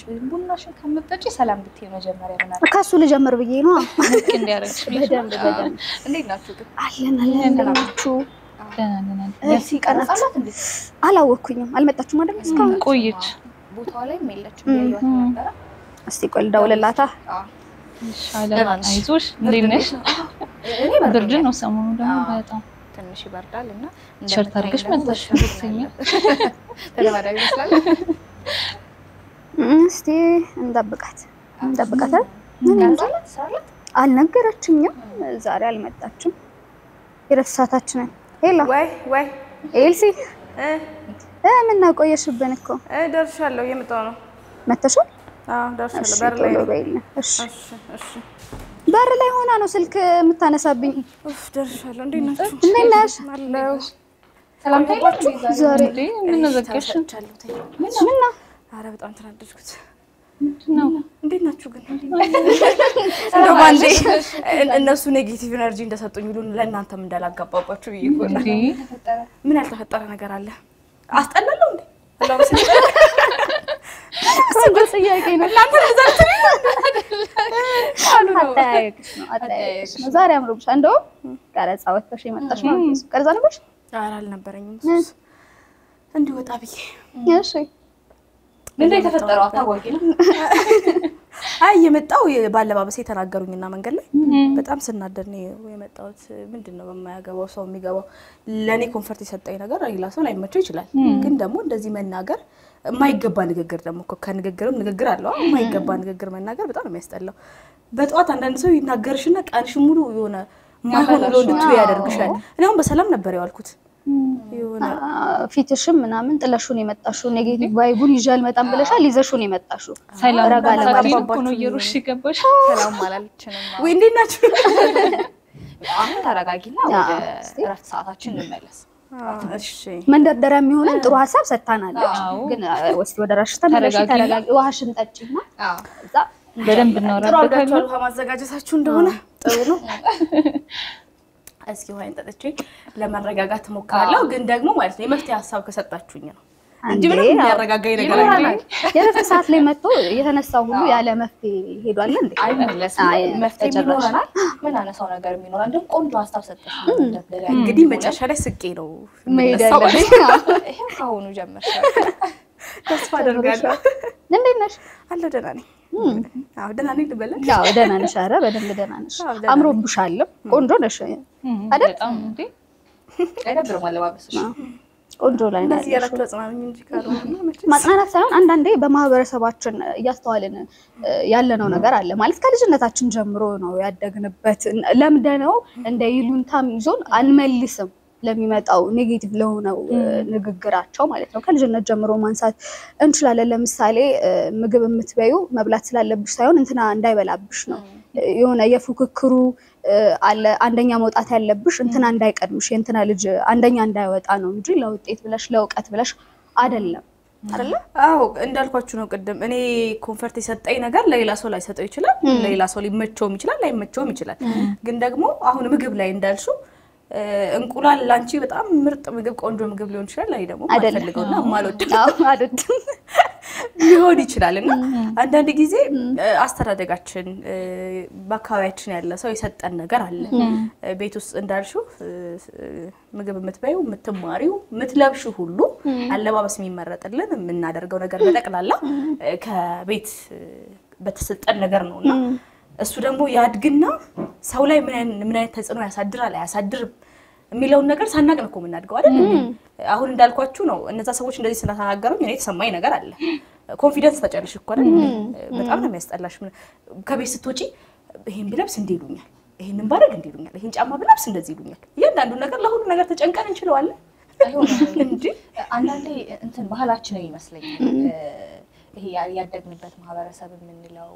ቡናሽን ከምጠጪ ሰላም ብትይ መጀመሪያ ምናምን ከሱ ልጀምር ብዬ ነው። ልክ እንዲያደርግሽ ብዬሽ ነው። በደንብ በደንብ እንዴት ናችሁ ግን? አለን አለን እንደናችሁ። ደህና ነን። ደስ ይቀርጻላት እንዴ? አላወቅኩኝም። አልመጣችሁም አይደል እስካሁን? ቆየች። ቦታዋ ላይም የለችም እም። ያየኋት ነበረ። እስቲ ቆይ ልደውልላታ። አዎ። ይሻላል። ደህና ነሽ? አይዞሽ። እንዴት ነሽ? እኔ ብርድ በርዶኛል። ነው ሰሞኑ ደግሞ አዎ። በጣም ትንሽ ይበርዳል እና ቲሸርት አድርገሽ መጣሽ ደስተኛ። ተለማዳዊ ይመስላል። እም፣ እስቲ እንጠብቃት እንጠብቃት። ቀርጻላት ትሰራላት አልነገረችኝም። ዛሬ አልመጣችም። የረፍት ሰዓታችንን ሄሎ ወይ ወይ ኤልሲ እ እ ምን ነው ቆየሽብን እኮ እ ደርሻለሁ። እየመጣሁ ነው። መተሻል? አዎ ደርሻለሁ። እሺ በር ላይ ቶሎ ነኝ። በይልኝ። እሺ እሺ እሺ። በር ላይ ሆና ነው ስልክ የምታነሳብኝ። ኡፍ ደርሻለሁ። እንዴት ናችሁ? እንዴት ነሽ? አለሁ። ሰላምታ የላችሁ ዛሬ እንዴ ምን ዘጋሽ? ተሰጥቻለሁ። ተይ። ምን ነው ኧረ በጣም ተናደድኩት። ነው እንዴት ናችሁ ግን? እንደው ባንዴ እነሱ ኔጌቲቭ ኤነርጂ እንደሰጡኝ ሁሉ ለእናንተም እንዳላጋባባችሁ ብዬ እኮ ነው። እንዴ ምን ያልተፈጠረ ነገር አለ? አስጠላለሁ እንዴ? አላሁ ቆንጆ ጥያቄ ነው። እናንተ ሪዛልት አጠያየቅሽ ነው አጠያየቅሽ ነው። ዛሬ አምሮብሻ። እንደውም ቀረጻ ወጥተሽ የመጣሽ ነው። ቀረጻ ነበርሽ? ኧረ አልነበረኝም። እሱስ እንዲህ ወጣ ብዬ እሺ ምንድን ነው የተፈጠረው? አታዋቂ ነው አይ የመጣው ባለባበሴ የተናገሩኝና መንገድ ላይ በጣም ስናደድ ነው የመጣሁት። ምንድን ነው በማያገባው ሰው የሚገባው? ለእኔ ኮንፈርት የሰጠኝ ነገር ሌላ ሰው ላይመቸው ይችላል። ግን ደግሞ እንደዚህ መናገር የማይገባ ንግግር ደግሞ እኮ ከንግግርም ንግግር አለው። የማይገባ ንግግር መናገር በጣም ነው የሚያስጠላው። በጠዋት አንዳንድ ሰው ይናገርሽና ቀንሽን ሙሉ የሆነ ማይሆን ብሎ እንድትዩ ያደርግሻል። እኔ አሁን በሰላም ነበር የዋልኩት። የሆነ ፊትሽም ምናምን ጥለሹን የመጣሽው ኔጌቲቭ ቫይቡን ይዤ አልመጣም ብለሻል። ይዘሹን የመጣሽው ሰላም ረጋ ታዲያ ለማለት እኮ ነው እየሮሽ ገባሽ። ሰላም አላለችንም። ወይ እንዴት ናችሁ? አሁን ተረጋጊና አዎ፣ ወደ እስቲ። እረፍት ሰዓታችን እንመለስ። እሺ መንደርደሪያ የሚሆነን ጥሩ ሀሳብ ሰጥታናለች። አዎ። ግን ወስድ ወደ ራስሽ ተመለሽ፣ ተረጋጊ። ተረጋጊ፣ ውሃሽን ጠጪና አዎ። እዛ በደንብ ጥሩ እናወራበታለን። አድርጋችኋል። ውሃ ማዘጋጀታችሁ እንደሆነ ጥሩ ነው። እስኪ ውሃዬን ጠጥቼ ለመረጋጋት እሞክራለሁ። ግን ደግሞ ማለት ነው የመፍትሄ ሀሳብ ከሰጣችሁኝ ነው እንጂ እንዴ፣ ምንም የሚያረጋጋኝ ነገር ይኖራል። አይደለም። የረፍት ሰዓት ላይ መጥቶ የተነሳው ሁሉ ያለ መፍትሄ ሄዷል እንዴ? አይመለስም። አይ፣ መፍትሄ ተጨራሽ። ይኖረናል። ምን አነሳው ነገር የሚኖራል። ደግሞ ቆንጆ ሀሳብ ሰጠሽ። እንደገና እንግዲህ መጨረሻ ላይ ስቄ ነው መሄድ የምነሳው። ያለብሽ። ይሄም ከአሁኑ ጀመርሽ። ተስፋ አደርጋለሁ። እንዴት ነሽ? አለሁ ደህና ነኝ። አዎ ደህና ነኝ ልበለሽ። ያው ደህና ነሽ። ኧረ በደንብ ደህና ነሽ። አዎ፣ ደህና ነኝ። አምሮብሻልም፣ ቆንጆ ነሽ። እም፣ አይደል? በጣም እንዴ አይደብርም አለባበስሽ። ቆንጆ ላይ ነው እንደዚህ ያለሽው። እያላችሁ አጽናኑኝ እንጂ ካልሆነ መቼም ማጽናናት ሳይሆን አንዳንዴ በማህበረሰባችን እያስተዋልን ያለነው ነገር አለ ማለት ከልጅነታችን ጀምሮ ነው ያደግንበት ለምደነው እንደ ይሉንታም ይዞን አንመልስም ለሚመጣው ኔጌቲቭ ለሆነው ንግግራቸው ማለት ነው። ከልጅነት ጀምሮ ማንሳት እንችላለን። ለምሳሌ ምግብ የምትበዩ መብላት ስላለብሽ ሳይሆን እንትና እንዳይበላብሽ ነው። የሆነ የፉክክሩ አለ አንደኛ መውጣት ያለብሽ እንትና እንዳይቀድምሽ የእንትና ልጅ አንደኛ እንዳይወጣ ነው እንጂ ለውጤት ብለሽ ለእውቀት ብለሽ አይደለም። አይደለ? አዎ እንዳልኳችሁ ነው ቅድም። እኔ ኮንፈርት የሰጠኝ ነገር ለሌላ ሰው ላይሰጠው ይችላል፣ ለሌላ ሰው ሊመቸውም ይችላል፣ ላይመቸውም ይችላል። ግን ደግሞ አሁን ምግብ ላይ እንዳልሽው እንቁላል ላንቺ በጣም ምርጥ ምግብ ቆንጆ ምግብ ሊሆን ይችላል። ላይ ደግሞ አይደለም። ማልፈልገውና የማልወደው አዎ፣ አይደለም። ሊሆን ይችላል እና አንዳንድ ጊዜ አስተዳደጋችን በአካባቢያችን ያለ ሰው የሰጠን ነገር አለ። ቤት ውስጥ እንዳልሽው ምግብ የምትበይው የምትማሪው የምትለብሽው ሁሉ አለባበስ የሚመረጥልን የምናደርገው ነገር በጠቅላላ ከቤት በተሰጠን ነገር ነው እና እሱ ደግሞ ያድግና ሰው ላይ ምን አይነት ምን አይነት ተጽዕኖ ያሳድራል አያሳድርም የሚለውን ነገር ሳናቅ ነው እኮ የምናድገው አይደል? አሁን እንዳልኳችሁ ነው። እነዛ ሰዎች እንደዚህ ስለተናገሩኝ እኔ የተሰማኝ ነገር አለ። ኮንፊደንስ ተጨልሽ እኮ አይደል? በጣም ነው የሚያስጠላሽ። ከቤት ስትወጪ ይሄን ብለብስ እንዲህ ይሉኛል፣ ይሄንን ባደርግ እንዲህ ይሉኛል፣ ይሄን ጫማ ብለብስ እንደዚህ ይሉኛል። እያንዳንዱ ነገር ለሁሉ ነገር ተጨንቀን እንችለዋለን እንጂ አንዳንዴ እንትን ባህላችንን ይመስለኛል ይሄ ያደግንበት ማህበረሰብ የምንለው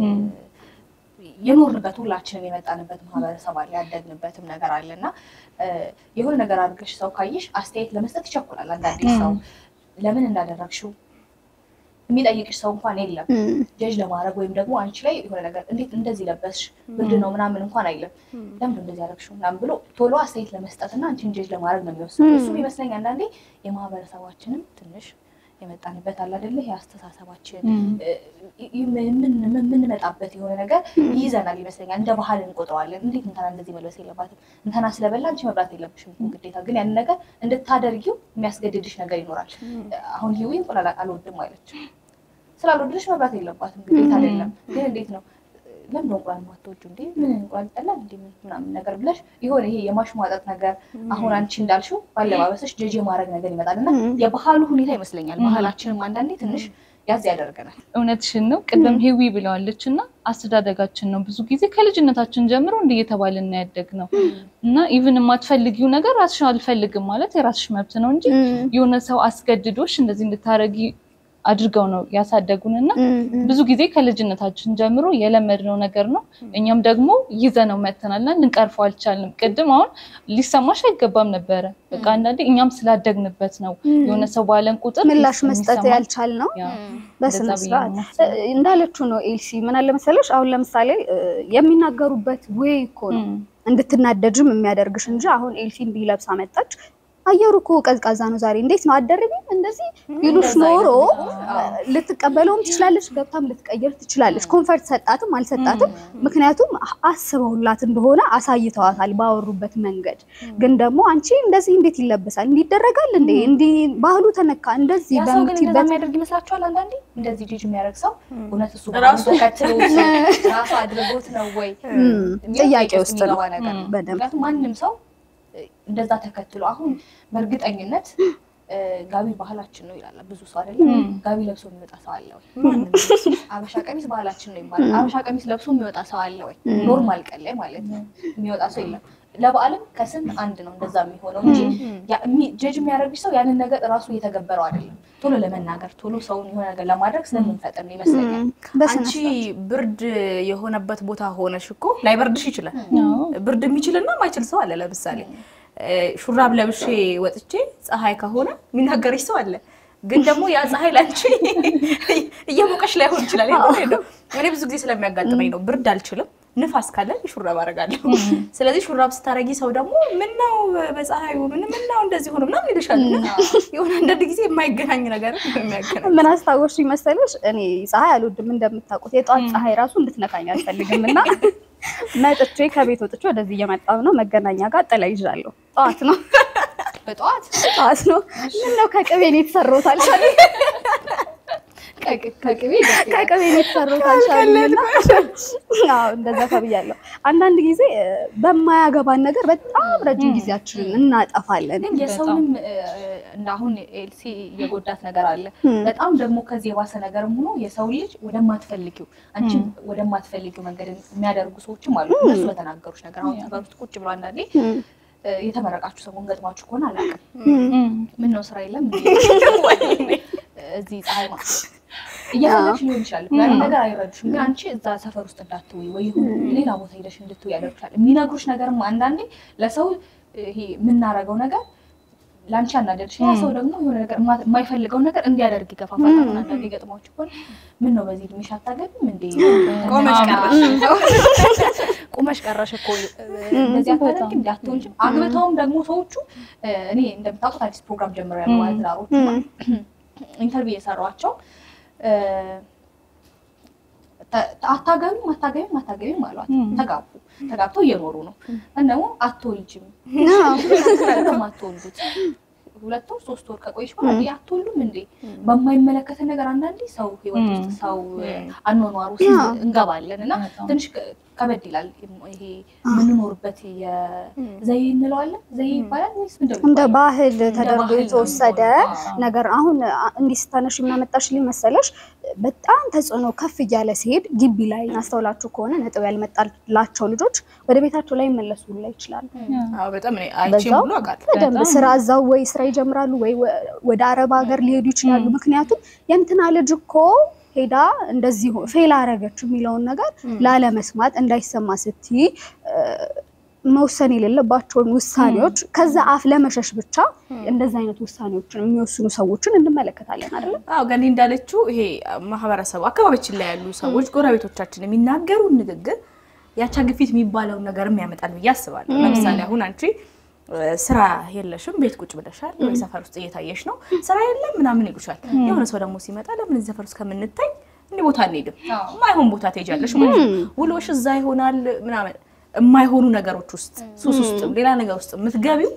የኖርንበት ሁላችንም የመጣንበት ማህበረሰብ አለ፣ ያደግንበትም ነገር አለ እና የሆነ ነገር አድርገሽ ሰው ካየሽ አስተያየት ለመስጠት ይቸኩላል። አንዳንዴ ሰው ለምን እንዳደረግሽው የሚጠይቅሽ ሰው እንኳን የለም። ጀጅ ለማድረግ ወይም ደግሞ አንቺ ላይ የሆነ ነገር እንዴት እንደዚህ ለበስሽ ብርድ ነው ምናምን እንኳን አይለም። ለምን እንደዚህ ያደረግሽው ምናምን ብሎ ቶሎ አስተያየት ለመስጠት እና አንቺን ጀጅ ለማድረግ ነው የሚወስዱ። እሱም ይመስለኝ አንዳንዴ የማህበረሰባችንም ትንሽ የመጣንበት አለ አይደለ? ይሄ አስተሳሰባችን እ፣ ይ- ምን- ምን- የምንመጣበት የሆነ ነገር ይይዘናል ይመስለኛል። እንደ ባህል እንቆጥረዋለን። እንዴት እንትና እንደዚህ መልበስ የለባትም እንትና ስለበላ አንቺ መብላት የለብሽም እኮ ግዴታ። ግን ያንን ነገር እንድታደርጊው የሚያስገድድሽ ነገር ይኖራል። አሁን ሂዊ እንቁላል አልወድም አለች። ስላልወደድሽ መብላት የለባትም ግዴታ አይደለም። ግን እንዴት ነው ለምን ነው እንቁላል ማትወጁ እንዴ? ምን እንቁላል ይጠላል እንዴ? ምን ምናምን ነገር ብለሽ የሆነ ይሄ የማሽሟጠጥ ነገር አሁን አንቺ እንዳልሽው ባለባበስሽ ጀጅ የማድረግ ነገር ይመጣል እና የባህሉ ሁኔታ ይመስለኛል። ባህላችንም አንዳንዴ ትንሽ ያዝ ያደርገናል። እውነትሽን ነው። ቅድም ሂዊ ብለዋለች እና አስተዳደጋችን ነው ብዙ ጊዜ ከልጅነታችን ጀምሮ እንዲህ እየተባልን ያደግ ነው እና ኢቭን የማትፈልጊው ነገር ራስሽ አልፈልግም ማለት የራስሽ መብት ነው እንጂ የሆነ ሰው አስገድዶሽ እንደዚህ እንድታረጊ አድርገው ነው ያሳደጉን እና ብዙ ጊዜ ከልጅነታችን ጀምሮ የለመድነው ነገር ነው። እኛም ደግሞ ይዘነው መተናል እና ልንቀርፈው አልቻልንም። ቅድም አሁን ሊሰማሽ አይገባም ነበረ። በቃ አንዳንዴ እኛም ስላደግንበት ነው የሆነ ሰው ባለን ቁጥር ምላሽ መስጠት የሚሰማን። ያልቻል ነው ያ፣ በስነ እንደዛ ብዬ ስርዓት ነው የማስበው። እ፣ እንዳለችው ነው ኤልሲ። ምን አለ መሰለሽ አሁን ለምሳሌ እ፣ የሚናገሩበት ወይ እኮ ነው እም። እንድትናደጅም የሚያደርግሽ እንጂ አሁን ኤልሲ እንዲህ ለብሳ መጣች፣ አየሩ እኮ ቀዝቃዛ ነው ዛሬ እንዴት ነው አደረግም እንደዚህ ቢሉሽ እንደዛ ኖሮ አይነት እ፣ ልትቀበለውም ትችላለች፣ ገብታም ልትቀይር ትችላለች። ኮንፈርት ሰጣትም አልሰጣትም፣ ምክንያቱም አስበውላት እንደሆነ አሳይተዋታል ባወሩበት መንገድ። ግን ደግሞ አንቺ እንደዚህ እንዴት ይለበሳል እንዲህ ይደረጋል እንዴ እንዲህ ባህሉ ተነካ እንደዚህ ያ ሰው ግን እንደዛ በምትይበት የሚያደርግ ይመስላችኋል? አንዳንዴ እንደዚህ ጅጅ የሚያደርግ ሰው እውነት እሱ ራሱ ተከትሎ ራሱ አድርጎት ነው ወይ እም፣ ጥያቄ ውስጥ ነው የሚገባ ነገር ነው። በደንብ ምክንያቱም ማንም ሰው እ፣ እንደዛ ተከትሎ አሁን በእርግጠኝነት እ፣ ጋቢ ባህላችን ነው ይላል ብዙ ሰው አይደለም። ጋቢ ለብሶ የሚወጣ ሰው አለ ወይ? ማንም አበሻ ቀሚስ ባህላችን ነው ይባላል። አበሻ ቀሚስ ለብሶ የሚወጣ ሰው አለ ወይ? ኖርማል ቀን ላይ ማለት ነው የሚወጣ ሰው የለም። ለበዓልም ከስንት አንድ ነው እንደዛ የሚሆነው እንጂ ያ- የሚ- ጀጅ የሚያደርግሽ ሰው ያንን ነገር እራሱ እየተገበረው አይደለም። ቶሎ ለመናገር ቶሎ ሰውን የሆነ ነገር ለማድረግ ስለምንፈጥር ነው ይመስለኛል። በስነ አንቺ ብርድ የሆነበት ቦታ ሆነሽ እኮ ላይበርድሽ ይችላል። አዎ። ብርድ የሚችልና ማይችል ሰው አለ። ለምሳሌ እ፣ ሹራብ ለብሼ ወጥቼ ፀሐይ ከሆነ የሚናገርሽ ሰው አለ። ግን ደግሞ ያ ፀሐይ ላንቺ እየሞቀሽ ላይሆን ይችላል። ይሄ ነው። እኔ ብዙ ጊዜ ስለሚያጋጥመኝ ነው። ብርድ አልችልም፣ ንፋስ ካለ ሹራብ አደርጋለሁ። ስለዚህ ሹራብ ስታረጊ ሰው ደግሞ ምን ነው በፀሐዩ ምን ምን ነው እንደዚህ ሆኖ ምናምን ይልሻል። እና የሆነ አንዳንድ ጊዜ የማይገናኝ ነገር የሚያገናኝ ምን አስታወሽ መሰለሽ? እኔ ፀሐይ አልወድም እንደምታውቁት፣ የጠዋት ፀሐይ ራሱ እንድትነካኝ አልፈልግም እና መጥቼ ከቤት ወጥቼ ወደዚህ እየመጣሁ ነው። መገናኛ ጋር ጥላ ይዣለሁ። ጠዋት ነው በጠዋት ጠዋት ነው። ምን ነው ከቅቤ ነው የተሰራሁት አልሻለኝ ከቅቤ ከቅቤ ነው የተሰራሁት አልሻለኝ እና አዎ እንደዛ ተብያለሁ። አንዳንድ ጊዜ እ፣ በማያገባን ነገር በጣም ረጅም ጊዜያችንን እናጠፋለን። ግን የሰውንም እ፣ እንደ አሁን ኤልሲ የጎዳት ነገር አለ። በጣም ደግሞ ከዚህ የባሰ ነገርም ሆኖ የሰው ልጅ ወደማትፈልጊው አንቺ ወደማትፈልጊው መንገድ የሚያደርጉ ሰዎችም አሉ። እነሱ በተናገሩች ነገር አሁን ሰፈር ውስጥ ቁጭ ብሎ አንዳንዴ እ፣ የተመረቃችሁ ሰሞን ገጥሟችሁ ከሆነ አላውቅም። እም። ምን ነው ስራ የለም እንዴ? እዚህ ፀሐይ ማ እየፈለግሽ ሊሆን ይችላል። ያን ነገር አይረዱሽም። ግን አንቺ እዛ ሰፈር ውስጥ እንዳትውይ ወይ ይሁን ሌላ ቦታ ሄደሽ እንድትውይ ያደርግሻል። የሚነግሩሽ ነገርም አንዳንዴ ለሰው ይሄ የምናረገው ነገር ለአንቺ አናደድሽ፣ ያ ሰው ደግሞ የሆነ ነገር የማ- የማይፈልገውን ነገር እንዲያደርግ ይገፋፋል። አሁን አንዳንዴ ገጥሟችሁ ከሆነ ምን ነው በዚህ እድሜሽ አታገቢም እንዴ? ቆመሽ ቀረሽ። ቁመሽ ቀረሽ እኮ እንደዚህ አታደርጊም እንዲ አትወልጂም። አግብተውም ደግሞ ሰዎቹ እ፣ እኔ እንደምታውቁት አዲስ ፕሮግራም ጀምሬያለሁ ማለት ትዳሮቹ ኢንተርቪው የሰሯቸው እ፣ ተ- አታገቢም አታገቢም አታገቢም አሏት። ተጋቡ። ተጋብተው እየኖሩ ነው። እና ደግሞ አትወልጂም ነው አትወልዱት ሁለት ወር ሶስት ወር ከቆይሽ በኋላ እንዴ አትወልዱም እንዴ? በማይመለከተ ነገር አንዳንዴ ሰው ህይወት ውስጥ ሰው አኗኗር ውስጥ እንገባለን እና ትንሽ ከ- ከበድ ይላል። ይሄ የምንኖርበት የዘይ እንለዋለን ዘይ ይባላል ወይስ ምንድን ነው እንደ የሚባለው? ባህል እንደ ተደርጎ ባህል ነው የተወሰደ የሚሆነው። ነገር አሁን አ- እንዲህ ስታነሽ የምናመጣሽልኝ መሰለሽ በጣም ተጽዕኖ ከፍ እያለ ሲሄድ ግቢ ላይ አስተውላችሁ ከሆነ ነጥብ ያልመጣላቸው ልጆች ወደ ቤታቸው ላይ መለሱ ላይ ይችላሉ። አዎ በጣም እኔ አይቼም በዛው ብሎ አውቃለሁ። በደንብ ስራ እዛው ወይ ስራ ይጀምራሉ ወይ ወ- ወደ አረብ ሀገር ሊሄዱ ይችላሉ። ምክንያቱም የእንትና ልጅ እኮ ሄዳ እንደዚህ ሆ- ፌል አረገች የሚለውን ነገር ላለመስማት እንዳይሰማ ስትይ እ፣ መወሰን የሌለባቸውን ውሳኔዎች ከዛ አፍ ለመሸሽ ብቻ እንደዚህ አይነት ውሳኔዎችን የሚወስኑ ሰዎችን እንመለከታለን አይደለ? አዎ ገኒ እንዳለችው ይሄ ማህበረሰቡ አካባቢችን ላይ ያሉ ሰዎች ጎረቤቶቻችን የሚናገሩ ንግግር ያቻ ግፊት የሚባለውን ነገርም ያመጣል ብዬ አስባለሁ። ለምሳሌ አሁን አንቺ ስራ የለሽም፣ ቤት ቁጭ ብለሻል፣ ወይ ሰፈር ውስጥ እየታየሽ ነው፣ ስራ የለም ምናምን ይሉሻል። የሆነ ሰው ደግሞ ሲመጣ ለምን እዚህ ሰፈር ውስጥ ከምንታይ እንዲህ ቦታ አንሄድም፣ የማይሆን ቦታ ትሄጃለሽ ማለት ነው። ውሎሽ እዛ ይሆናል ምናምን የማይሆኑ ነገሮች ውስጥ ሱስ ውስጥ ሌላ ነገር ውስጥ የምትገቢው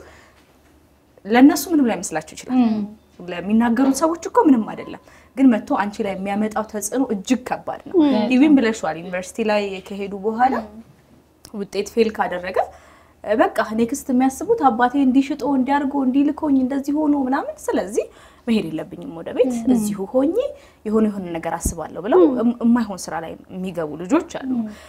ለእነሱ ምንም ላይ መስላችሁ ይችላል። ለሚናገሩት ሰዎች እኮ ምንም አይደለም፣ ግን መጥቶ አንቺ ላይ የሚያመጣው ተጽዕኖ እጅግ ከባድ ነው። ኢቪን ብለሽዋል ዩኒቨርሲቲ ላይ ከሄዱ በኋላ ውጤት ፌል ካደረገ በቃ ኔክስት የሚያስቡት አባቴ እንዲሽጦ እንዲያርጎ እንዲልኮኝ እንደዚህ ሆኖ ምናምን፣ ስለዚህ መሄድ የለብኝም ወደ ቤት እዚሁ ሆኜ የሆነ የሆነ ነገር አስባለሁ ብለው የማይሆን ስራ ላይ የሚገቡ ልጆች አሉ።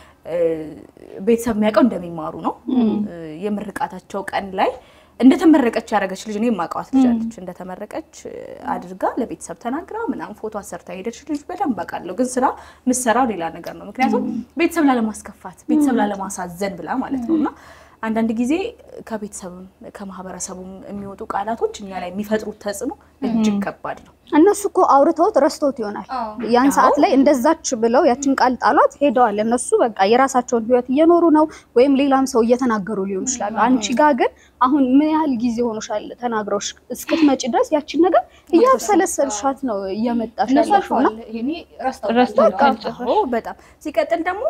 ቤተሰብ የሚያውቀው እንደሚማሩ ነው። የምርቃታቸው ቀን ላይ እንደተመረቀች ያደረገች ልጅ እኔ የማውቃት ልጅ አለች። እንደተመረቀች አድርጋ ለቤተሰብ ተናግራ ምናምን ፎቶ አሰርታ ሄደች ልጅ በደንብ አውቃለሁ። ግን ስራ ምሰራው ሌላ ነገር ነው። ምክንያቱም ቤተሰብ ላለማስከፋት፣ ቤተሰብ ላለማሳዘን ብላ ማለት ነው እና አንዳንድ ጊዜ ከቤተሰብም ከማህበረሰቡም የሚወጡ ቃላቶች እኛ ላይ የሚፈጥሩት ተጽዕኖ እጅግ ከባድ ነው። እነሱ እኮ አውርተውት ረስቶት ይሆናል። ያን ሰዓት ላይ እንደዛች ብለው ያችን ቃል ጣሏት ሄደዋል። እነሱ በቃ የራሳቸውን ህይወት እየኖሩ ነው፣ ወይም ሌላም ሰው እየተናገሩ ሊሆን ይችላሉ። አንቺ ጋር ግን አሁን ምን ያህል ጊዜ ሆኖሻል ተናግረውሽ እስክትመጪ ድረስ ያችን ነገር እያብሰለሰልሻት ነው እየመጣሽ እነሱ ያለሽው እና አልፈዋል። ይሄኔ ረስተውታል። ረስተውታል። አዎ በጣም ሲቀጥል ደግሞ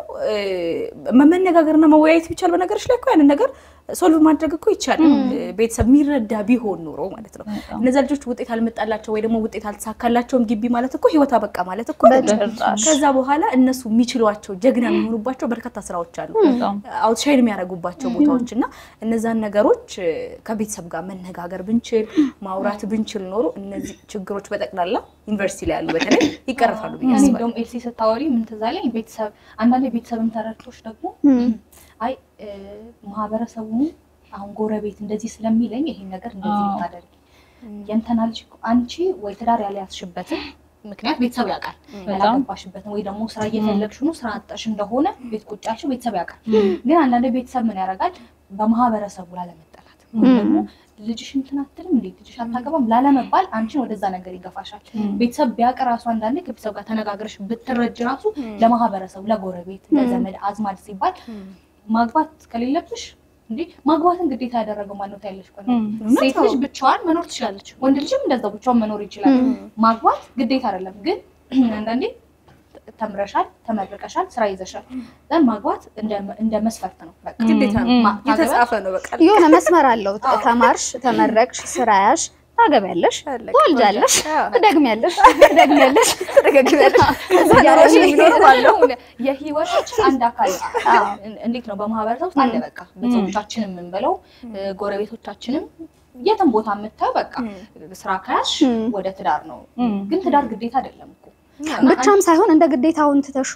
መነጋገርና መወያየት ቢቻል በነገሮች ላይ እኮ ያንን ነገር ሶልቭ ማድረግ እኮ ይቻላል። ቤተሰብ የሚረዳ ቢሆን ኖሮ ማለት ነው። እነዚያ ልጆች ውጤት አልመጣላቸው ወይ ደግሞ ውጤት አልተሳካላቸውም ግቢ ማለት እኮ ህይወት አበቃ ማለት እኮ አይደለም። በጭራሽ። ከዛ በኋላ እነሱ የሚችሏቸው ጀግና የሚሆኑባቸው በርካታ ስራዎች አሉ፣ በጣም አውትሻይን የሚያደርጉባቸው ቦታዎች እና እነዛን ነገሮች እ፣ ከቤተሰብ ጋር መነጋገር ብንችል ማውራት ብንችል ኖሮ እነዚህ ችግሮች በጠቅላላ ዩኒቨርሲቲ ላይ ያሉ በተለይ ይቀርፋሉ ብዬ እኔ አስባለሁ። እንደውም ኤልሲ ስታወሪ ምን ትዝ አለኝ፣ ቤተሰብ አንዳንድ ቤተሰብን ተረድቶች ደግሞ አይ እ፣ ማህበረሰቡ አሁን ጎረቤት እንደዚህ ስለሚለኝ ይሄን ነገር እንደዚህ አዎ። ልታደርጊ የእንትና ልጅ እኮ አንቺ ወይ ትዳር ያልያዝሽበትን ምክንያት ቤተሰብ ያውቃል። ያላገባሽበትን ወይ ደግሞ ስራ እየፈለግሽ ነው ስራ አጣሽ እንደሆነ ቤት ቁጭ ያልሽው ቤተሰብ ያውቃል። ግን አንዳንድ ቤተሰብ ምን ያደርጋል በማህበረሰቡ ላለመጠላት ወይም ደግሞ ልጅሽ እንትን አትልም እንዴ ልጅሽ አታገባም ላለመባል አንቺን ወደዛ ነገር ይገፋሻል። ቤተሰብ ቢያውቅ ራሱ አንዳንዴ ከቤተሰብ ጋር ተነጋግረሽ ብትረጅ ራሱ ለማህበረሰቡ፣ ለጎረቤት፣ ለዘመድ አዝማድ ሲባል ማግባት ከሌለብሽ እንዴ ማግባትን ግዴታ ያደረገው ማነው ታያለሽ? ቆይ ሴት ልጅ ብቻዋን መኖር ትችላለች። ወንድ ልጅም እንደዛው ብቻዋን መኖር ይችላል። ማግባት ግዴታ አይደለም። ግን አንዳንዴ ተምረሻል፣ ተመርቀሻል፣ ስራ ይዘሻል፣ ዘን ማግባት እንደ- እንደ መስፈርት ነው። በቃ ግዴታ ነው ማ- የተጻፈ ነው በቃ የሆነ መስመር አለው። ተማርሽ፣ ተመረቅሽ፣ ስራ ያሽ፣ ታገቢያለሽ፣ አለቀ። ትወልጃለሽ፣ አዎ። ትደግሚያለሽ፣ ትደግሚያለሽ፣ ትደግሚያለሽ። ከዛ እያለሽ ኑሮሽ የሚኖር ባለው የህይወታችን አንድ አካል እንዴት ነው በማህበረሰብ ውስጥ አለ። በቃ ቤተሰቦቻችንም የምንበለው ጎረቤቶቻችንም የትም ቦታ የምታየው በቃ ስራ ከያዝሽ ወደ ትዳር ነው። ግን ትዳር ግዴታ አይደለም እኮ ብቻም ሳይሆን እንደ ግዴታውን ትተሹ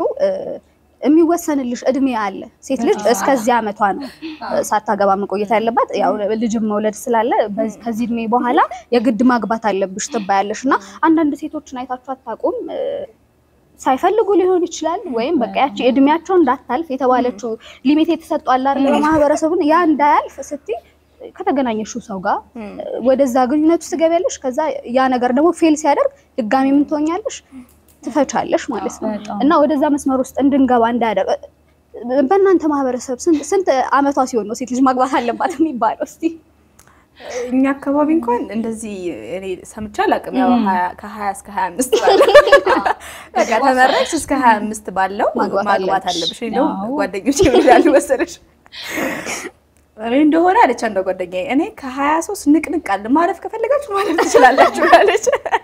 የሚወሰንልሽ እድሜ አለ። ሴት ልጅ እስከዚህ ዓመቷ ነው ሳታገባ መቆየት ያለባት። ያው ልጅም መውለድ ስላለ በዚህ- ከዚህ እድሜ በኋላ የግድ ማግባት አለብሽ ትባያለሽ። እና አንዳንድ ሴቶችን አይታችሁ አታውቁም? ሳይፈልጉ ሊሆን ይችላል ወይም በቃ ያቺ እድሜያቸው እንዳታልፍ የተባለችው ሊሚት የተሰጧል አይደል? በማህበረሰቡን ያ እንዳያልፍ ስትይ ከተገናኘሽው ሰው ጋር ወደዛ ግንኙነት ውስጥ ትገቢያለሽ። ከዛ ያ ነገር ደግሞ ፌል ሲያደርግ ድጋሚ ምን ትሆኛለሽ? ትፈቻለሽ ማለት ነው። በጣም። እና ወደዛ መስመር ውስጥ እንድንገባ እንዳያደርግ በእናንተ ማህበረሰብ ስንት ስንት ዓመቷ ሲሆን ነው ሴት ልጅ ማግባት አለባት የሚባለው? እስቲ እኛ አካባቢ እንኳን እንደዚህ እኔ ሰምቼ አላውቅም። ያው ሀያ- ከሀያ እስከ ሀያ አምስት ባለው በቃ ተመረቅሽ እስከ ሀያ አምስት ባለው ማግባት ማግባት አለብሽ። አለብሽ። እንደውም አዎ። ጓደኞች ይላሉ መሰለሽ እኔ እንደሆነ አለች አንዷ ጓደኛዬ፣ እኔ ከሀያ ሶስት ንቅንቅ አለ ማለፍ ከፈለጋችሁ ማለፍ ትችላላችሁ አለች።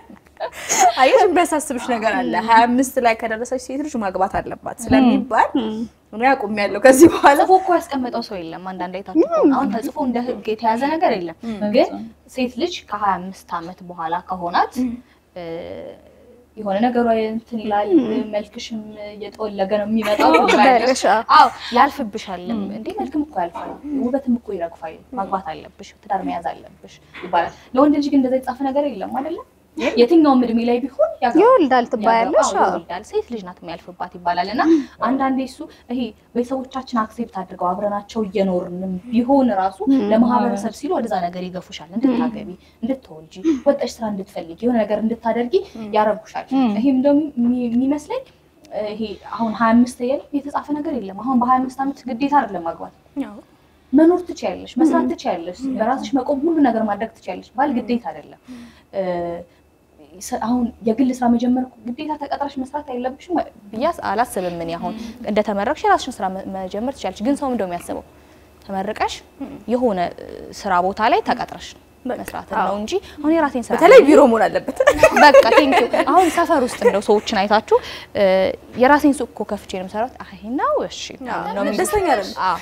አየሽ የሚያሳስብሽ ነገር አለ። ሀያ አምስት ላይ ከደረሰች ሴት ልጅ ማግባት አለባት ስለሚባል እኔ አቁሜያለሁ ከዚህ በኋላ ጽፎ እኮ ያስቀመጠው ሰው የለም። አንዳንድ አይታችሁ ከሆነ አሁን ተጽፎ እንደ ሕግ የተያዘ ነገር የለም። ግን ሴት ልጅ ከሀያ አምስት ዓመት በኋላ ከሆናት እ፣ የሆነ ነገሯ እንትን ይላል፣ መልክሽም እየጠወለገ ነው የሚመጣው ትባያለሽ። አዎ ያልፍብሻልም። እንዴ መልክም እኮ ያልፋል፣ ውበትም እኮ ይረግፋል። ማግባት አለብሽ፣ ትዳር መያዝ አለብሽ ይባላል። ለወንድ ልጅ ግን እንደዛ የተጻፈ ነገር የለም አይደለም። የትኛውም እድሜ ላይ ቢሆን ያገባል። ይወልዳል ትባያለሽ። አዎ፣ ይወልዳል። ሴት ልጅ ናት የሚያልፍባት ይባላል። እና አንዳንዴ እሱ ይሄ ቤተሰቦቻችን አክሴፕት አድርገው አብረናቸው እየኖርንም ቢሆን ራሱ ለማህበረሰብ ሲሉ ወደዛ ነገር ይገፉሻል። እንድታገቢ፣ እንድትወልጂ፣ ወጣሽ ስራ እንድትፈልጊ፣ የሆነ ነገር እንድታደርጊ ያረጉሻል። ይሄም ደግሞ የሚ- የሚመስለኝ ይሄ አሁን ሀያ አምስት የተጻፈ ነገር የለም። አሁን በሀያ አምስት ዓመት ግዴታ አይደለም ማግባት መኖር ትችያለሽ፣ መስራት ትችያለሽ፣ በራስሽ መቆም ሁሉ ነገር ማድረግ ትችያለሽ። ባል ግዴታ አይደለም። እ፣ ስ- አሁን የግል ስራ መጀመር ግዴታ ተቀጥረሽ መስራት አይለብሽም ብዬ አላስብም። እኔ አሁን እንደተመረቅሽ የራስሽን ስራ መ- መጀመር ትችያለሽ። ግን ሰው እንደው የሚያስበው ተመርቀሽ የሆነ እ፣ ስራ ቦታ ላይ ተቀጥረሽ መስራት ነው እንጂ አሁን የራሴን ስራ በተለይ ቢሮ መሆን አለበት። በቃ ቴንኪው። አሁን ሰፈር ውስጥ እንደው ሰዎችን አይታችሁ እ፣ የራሴን ሱቅ እኮ ከፍቼ ነው የምሰራት። አይ ነው እሺ ነው የሚሉት። ደስተኛ አይደለም። አዎ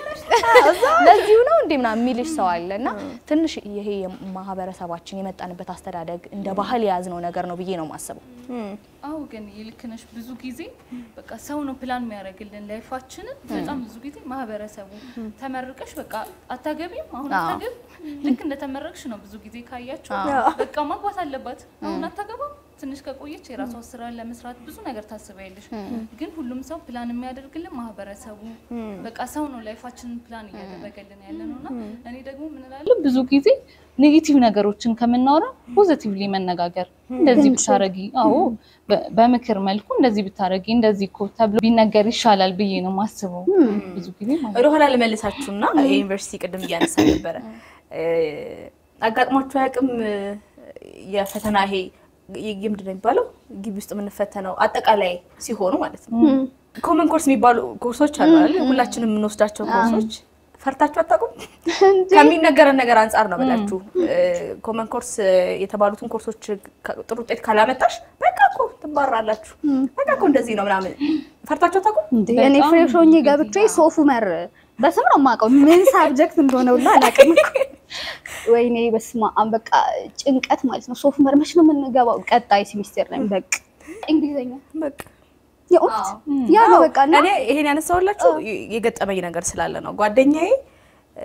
ለዚሁ ነው እንዴ ምናምን የሚልሽ ሰው አለ። እና ትንሽ ይሄ የማህበረሰባችን የመጣንበት አስተዳደግ እንደ ባህል የያዝነው ነገር ነው ብዬ ነው የማስበው። አዎ ግን ይልክ ነሽ። ብዙ ጊዜ በቃ ሰው ነው ፕላን የሚያደርግልን ላይፋችንን። በጣም ብዙ ጊዜ ማህበረሰቡ ተመርቀሽ በቃ አታገቢም፣ አሁን አዎ። አታገቢም። ልክ እንደተመረቅሽ ነው ብዙ ጊዜ ካያችሁ በቃ ማግባት አለባት፣ አሁን አታገባም። ትንሽ ከቆየች የራሷ ስራ ለመስራት ብዙ ነገር ታስቢያለሽ። ግን ሁሉም ሰው ፕላን የሚያደርግልን ማህበረሰቡ በቃ ሰው ነው ላይፋችንን ፕላን እያደረገልን ያለ ነው እና እኔ ደግሞ ምን እላለሁ ብዙ ጊዜ ኔጌቲቭ ነገሮችን ከምናወራ ፖዚቲቭሊ መነጋገር እንደዚህ ብታረጊ፣ አዎ በ- በምክር መልኩ እንደዚህ ብታረጊ እንደዚህ እኮ ተብሎ ቢነገር ይሻላል ብዬ ነው ማስበው ብዙ ጊዜ ማለት ነው። ወደኋላ ልመልሳችሁና የዩኒቨርሲቲ ቅድም እያነሳ ነበረ እ፣ አጋጥሟችሁ አያውቅም? እ፣ የፈተና ይሄ ይ- ምንድን ነው የሚባለው ግቢ ውስጥ የምንፈተነው አጠቃላይ ሲሆኑ ማለት ነው። ኮመን ኮርስ የሚባሉ ኮርሶች አሉ አይደል? ሁላችንም የምንወስዳቸው ኮርሶች ፈርታችሁ አታውቁም? ከሚነገረን ነገር አንጻር ነው ብላችሁ ኮመን ኮርስ የተባሉትን ኮርሶች ከ- ጥሩ ውጤት ካላመጣሽ በቃ እኮ ትባራላችሁ፣ በቃ እኮ እንደዚህ ነው ምናምን ፈርታችሁ አታውቁም? እንዴ እኔ ፍሬሽ ሆኜ ገብቼ ሶፉመር በስም ነው የማውቀው። ምን ሳብጀክት እንደሆነ ሁላ አላውቅም እኮ። ወይኔ በስመ አብ በቃ ጭንቀት ማለት ነው። ሶፉመር መች ነው የምንገባው? ቀጣይ ሴሚስተር ላይ በቃ እንግሊዘኛ በቃ የእውነት ያ ነው በቃ እና እኔ ይሄን ያነሳሁላችሁ የገጠመኝ ነገር ስላለ ነው። ጓደኛዬ እ፣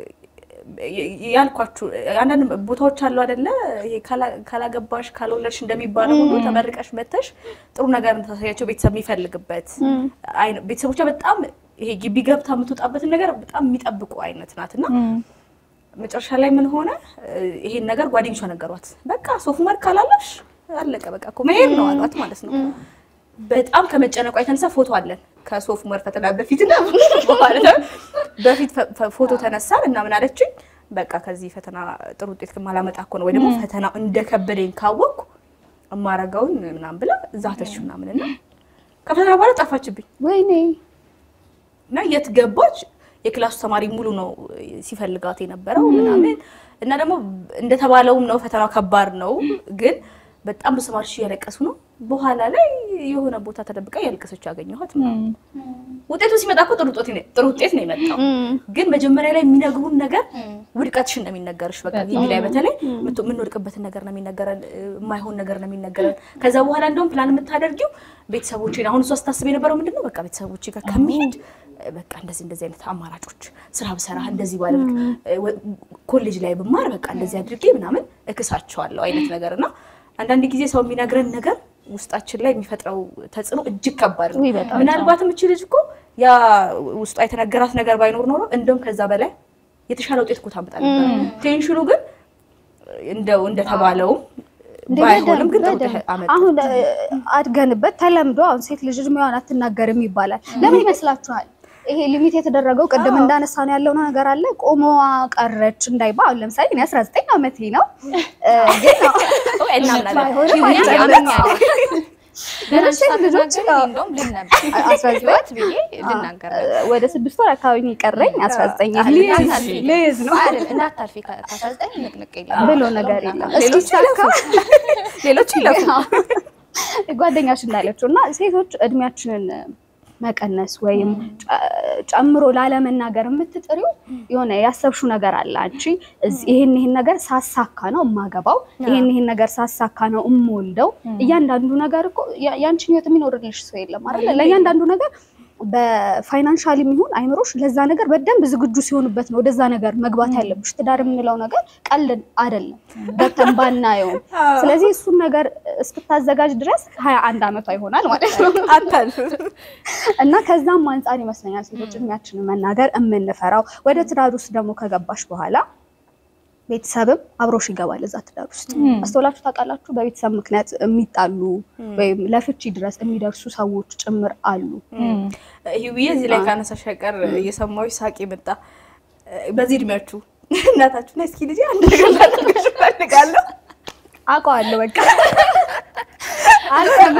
ያልኳችሁ አንዳንድ ቦታዎች አሉ አይደለ? ይሄ ካላ- ካላገባሽ ካልወለድሽ እንደሚባለው ሁሉ ተመርቀሽ መተሽ ጥሩ ነገር እንድታሳያቸው ቤተሰብ የሚፈልግበት አይነ- ቤተሰቦቿ በጣም ይሄ ግቢ ገብታ የምትወጣበትን ነገር በጣም የሚጠብቁ አይነት ናት እና መጨረሻ ላይ ምን ሆነ? እ፣ ይሄን ነገር ጓደኞቿ ነገሯት። በቃ ሶፍመር ካላለሽ አለቀ በቃ እኮ መሄድ ነው አሏት ማለት ነው። በጣም ከመጨነቋ የተነሳ ፎቶ አለን ከሶፍመር ፈተና በፊትና በኋላ በፊት ፈ- ፈ- ፎቶ ተነሳን እና ምን አለችኝ፣ በቃ ከዚህ ፈተና ጥሩ ውጤት ማላመጣ እኮ ነው ወይ ደግሞ ፈተናው እንደከበደኝ ካወቅኩ እማረገውን ምናምን ብላ ዛተች ምናምን እና ከፈተና በኋላ ጠፋችብኝ ወይኔ እና የት ገባች? የክላሱ ተማሪ ሙሉ ነው ሲፈልጋት የነበረው ምናምን እና ደግሞ እንደተባለውም ነው ፈተናው ከባድ ነው፣ ግን በጣም ብዙ ተማሪዎች እያለቀሱ ነው። በኋላ ላይ የሆነ ቦታ ተደብቃ እያለቀሰች ያገኘኋት ምናምን። ውጤቱ ሲመጣ እኮ ጥሩ ውጤት ነው ጥሩ ውጤት ነው የመጣው፣ ግን መጀመሪያ ላይ የሚነግሩን ነገር ውድቀትሽን ነው የሚነገርሽ። በቃ ግቢ ላይ በተለይ የምት- የምንወድቅበትን ነገር ነው የሚነገረን፣ የማይሆን ነገር ነው የሚነገረን። ከዛ በኋላ እንደውም ፕላን የምታደርጊው ቤተሰቦቼን አሁን እሷ ስታስብ የነበረው ምንድን ነው በቃ ቤተሰቦቼ ጋር ከሚሄድ በቃ እንደዚህ እንደዚህ አይነት አማራጮች ስራ ብሰራ እንደዚህ ባደርግ ወ- ኮሌጅ ላይ ብማር በቃ እንደዚህ አድርጌ ምናምን እክሳቸዋለሁ አይነት ነገር እና አንዳንድ ጊዜ ሰው የሚነግረን ነገር ውስጣችን ላይ የሚፈጥረው ተጽዕኖ እጅግ ከባድ ነው። ውይ በጣም ምናልባትም እቺ ልጅ እኮ ያ ውስጧ የተነገራት ነገር ባይኖር ኖሮ እንደውም ከዛ በላይ የተሻለ ውጤት እኮ ታመጣ ነበር። ቴንሽኑ ግን እንደው እንደተባለውም እንደ ባይሆንም ግን ጥሩ በደንብ ውጤት አመጣ። አሁን እ፣ አድገንበት ተለምዶ አሁን ሴት ልጅ እድሜዋን አትናገርም ይባላል። ለምን ይመስላችኋል? ይሄ ሊሚት የተደረገው ቅድም እንዳነሳ ነው ያለው ነገር አለ። ቆሞ ቀረች እንዳይባል። አሁን ለምሳሌ እኔ 19 ዓመቴ ነው እ፣ ግን እናምናለን። ባይሆንም እኔ አይቻልም። አምኛለሁ። ገና ሴት ልጆች ሳትናገሪ እንደውም ልል ነበር አስራ ዘጠኝ ህይወት ብዬ ልናገር ነበር። ወደ ስድስት ወር አካባቢ ነው የቀረኝ 19 አይ፣ ልይዝ እንዳታልፊ። ልይዝ ነው አይደል፣ እንዳታልፊ ከ- ከአስራ ዘጠኝ ንቅንቅ የለም ብሎ ነገር የለም። ሌሎች እስኪሳካ ሌሎች ይለፉ። ጓደኛሽ እንዳለችው እና ሴቶች እድሜያችንን መቀነስ ወይም ጨ- ጨምሮ ላለመናገር የምትጥሪው የሆነ ያሰብሽው ነገር አለ። አንቺ እዚህ ይሄን ይሄን ነገር ሳሳካ ነው የማገባው፣ ይሄን ይሄን ነገር ሳሳካ ነው የምወልደው። እያንዳንዱ ነገር እኮ ያ- ያንቺን ህይወት የሚኖርልሽ ሰው የለም አይደለ? ለእያንዳንዱ ነገር በፋይናንሻል የሚሆን አይምሮሽ ለዛ ነገር በደንብ ዝግጁ ሲሆንበት ነው ወደዛ ነገር መግባት ያለብሽ። ትዳር የምንለው ነገር ቀልድ አይደለም፣ ገብተን ባናየውም። ስለዚህ እሱን ነገር እስክታዘጋጅ ድረስ ሀያ አንድ አመቷ ይሆናል ማለት ነው። አታልፍ። እና ከዛም አንጻር ይመስለኛል ሴቶች እድሜያችንን መናገር የምንፈራው። ወደ ትዳር ውስጥ ደግሞ ከገባሽ በኋላ ቤተሰብም አብሮሽ ይገባል እዛ ትዳር ውስጥ። አስተውላችሁ ታውቃላችሁ? በቤተሰብ ምክንያት የሚጣሉ ወይም ለፍቺ ድረስ የሚደርሱ ሰዎች ጭምር አሉ። ይሄ እዚህ ላይ ካነሳሽ አይቀር እየሰማሁሽ ሳቂ መጣ። በዚህ እድሜያችሁ እናታችሁ ና እስኪ ልጅ አንድ ነገር ላደርግሽ እፈልጋለሁ አውቀዋለሁ በቃ አልኩ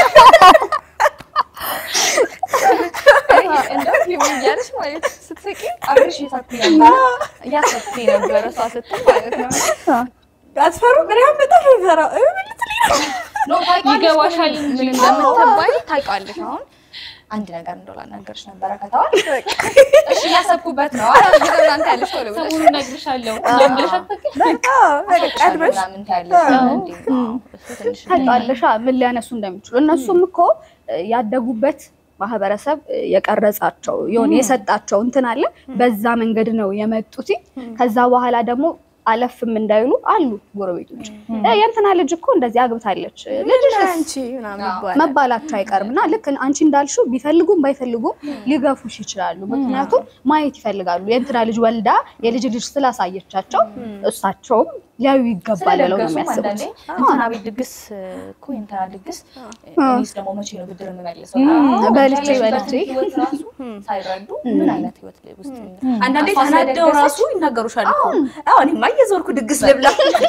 እንደው ፊልም እያለች ማለት ስትስቂ አብረሽ እየሳኩኝ ነበረ እያሰብኩኝ ነበረ እሷ ስትል ማለት ነው። አትፈሩ ግን ያው በጣም ነው የምፈራው እ ምን ልትለኝ ነው? ኖ ታውቂዋለሽ ይገባሻል ምን እንጂ እንደምትባይ ታውቂዋለሽ። አሁን አንድ ነገር እንደው ላናገርሽ ነበረ ከተዋል እሺ እያሰብኩበት ነው። አላልኩትም እናንተ ያለሽ ቶሎ ብለሽ ሰሞኑን እነግርሻለሁ ብለሽ አታውቂም? አዎ፣ በቃ ቀድመሽ ምናምን ታያለሽ እንዴ? አዎ፣ እሱ ትንሽ ታውቃለሽ ምን ሊያነሱ እንደሚችሉ እነሱም እኮ እ፣ ያደጉበት ማህበረሰብ እ፣ የቀረጻቸው የሆነ የሰጣቸው እንትን አለ። በዛ መንገድ ነው የመጡት። ከዛ በኋላ ደግሞ አለፍም እንዳይሉ አሉ ጎረቤቶች እ፣ የእንትና ልጅ እኮ እንደዚህ አግብታለች ልጅሽ አንቺ ምናምን ይባላል። መባላቸው አይቀርም እና ልክ አንቺ እንዳልሽው ቢፈልጉም ባይፈልጉም ሊገፉሽ ይችላሉ። ምክንያቱም ማየት ይፈልጋሉ። የእንትና ልጅ ወልዳ የልጅ ልጅ ስላሳየቻቸው እሳቸውም ሊያዩ ይገባል ብለው ነው ስለደገሱም የሚያስቡት። አንዳንዴ እንትና ቤት ድግስ እኮ የእንትና ድግስ እኔስ ደግሞ መቼ ነው ብድር የምመልሰው? በልቼ ያለሽበት በልቼ ህይወት ራሱ ሳይረዱ ምን አይነት ህይወት ውስጥ አንዳንዴ እሷ ተናደው ስለደገሰች ራሱ ይናገሩሻል እኮ አዎ እኔማ እየዞርኩ ድግስ ልብላ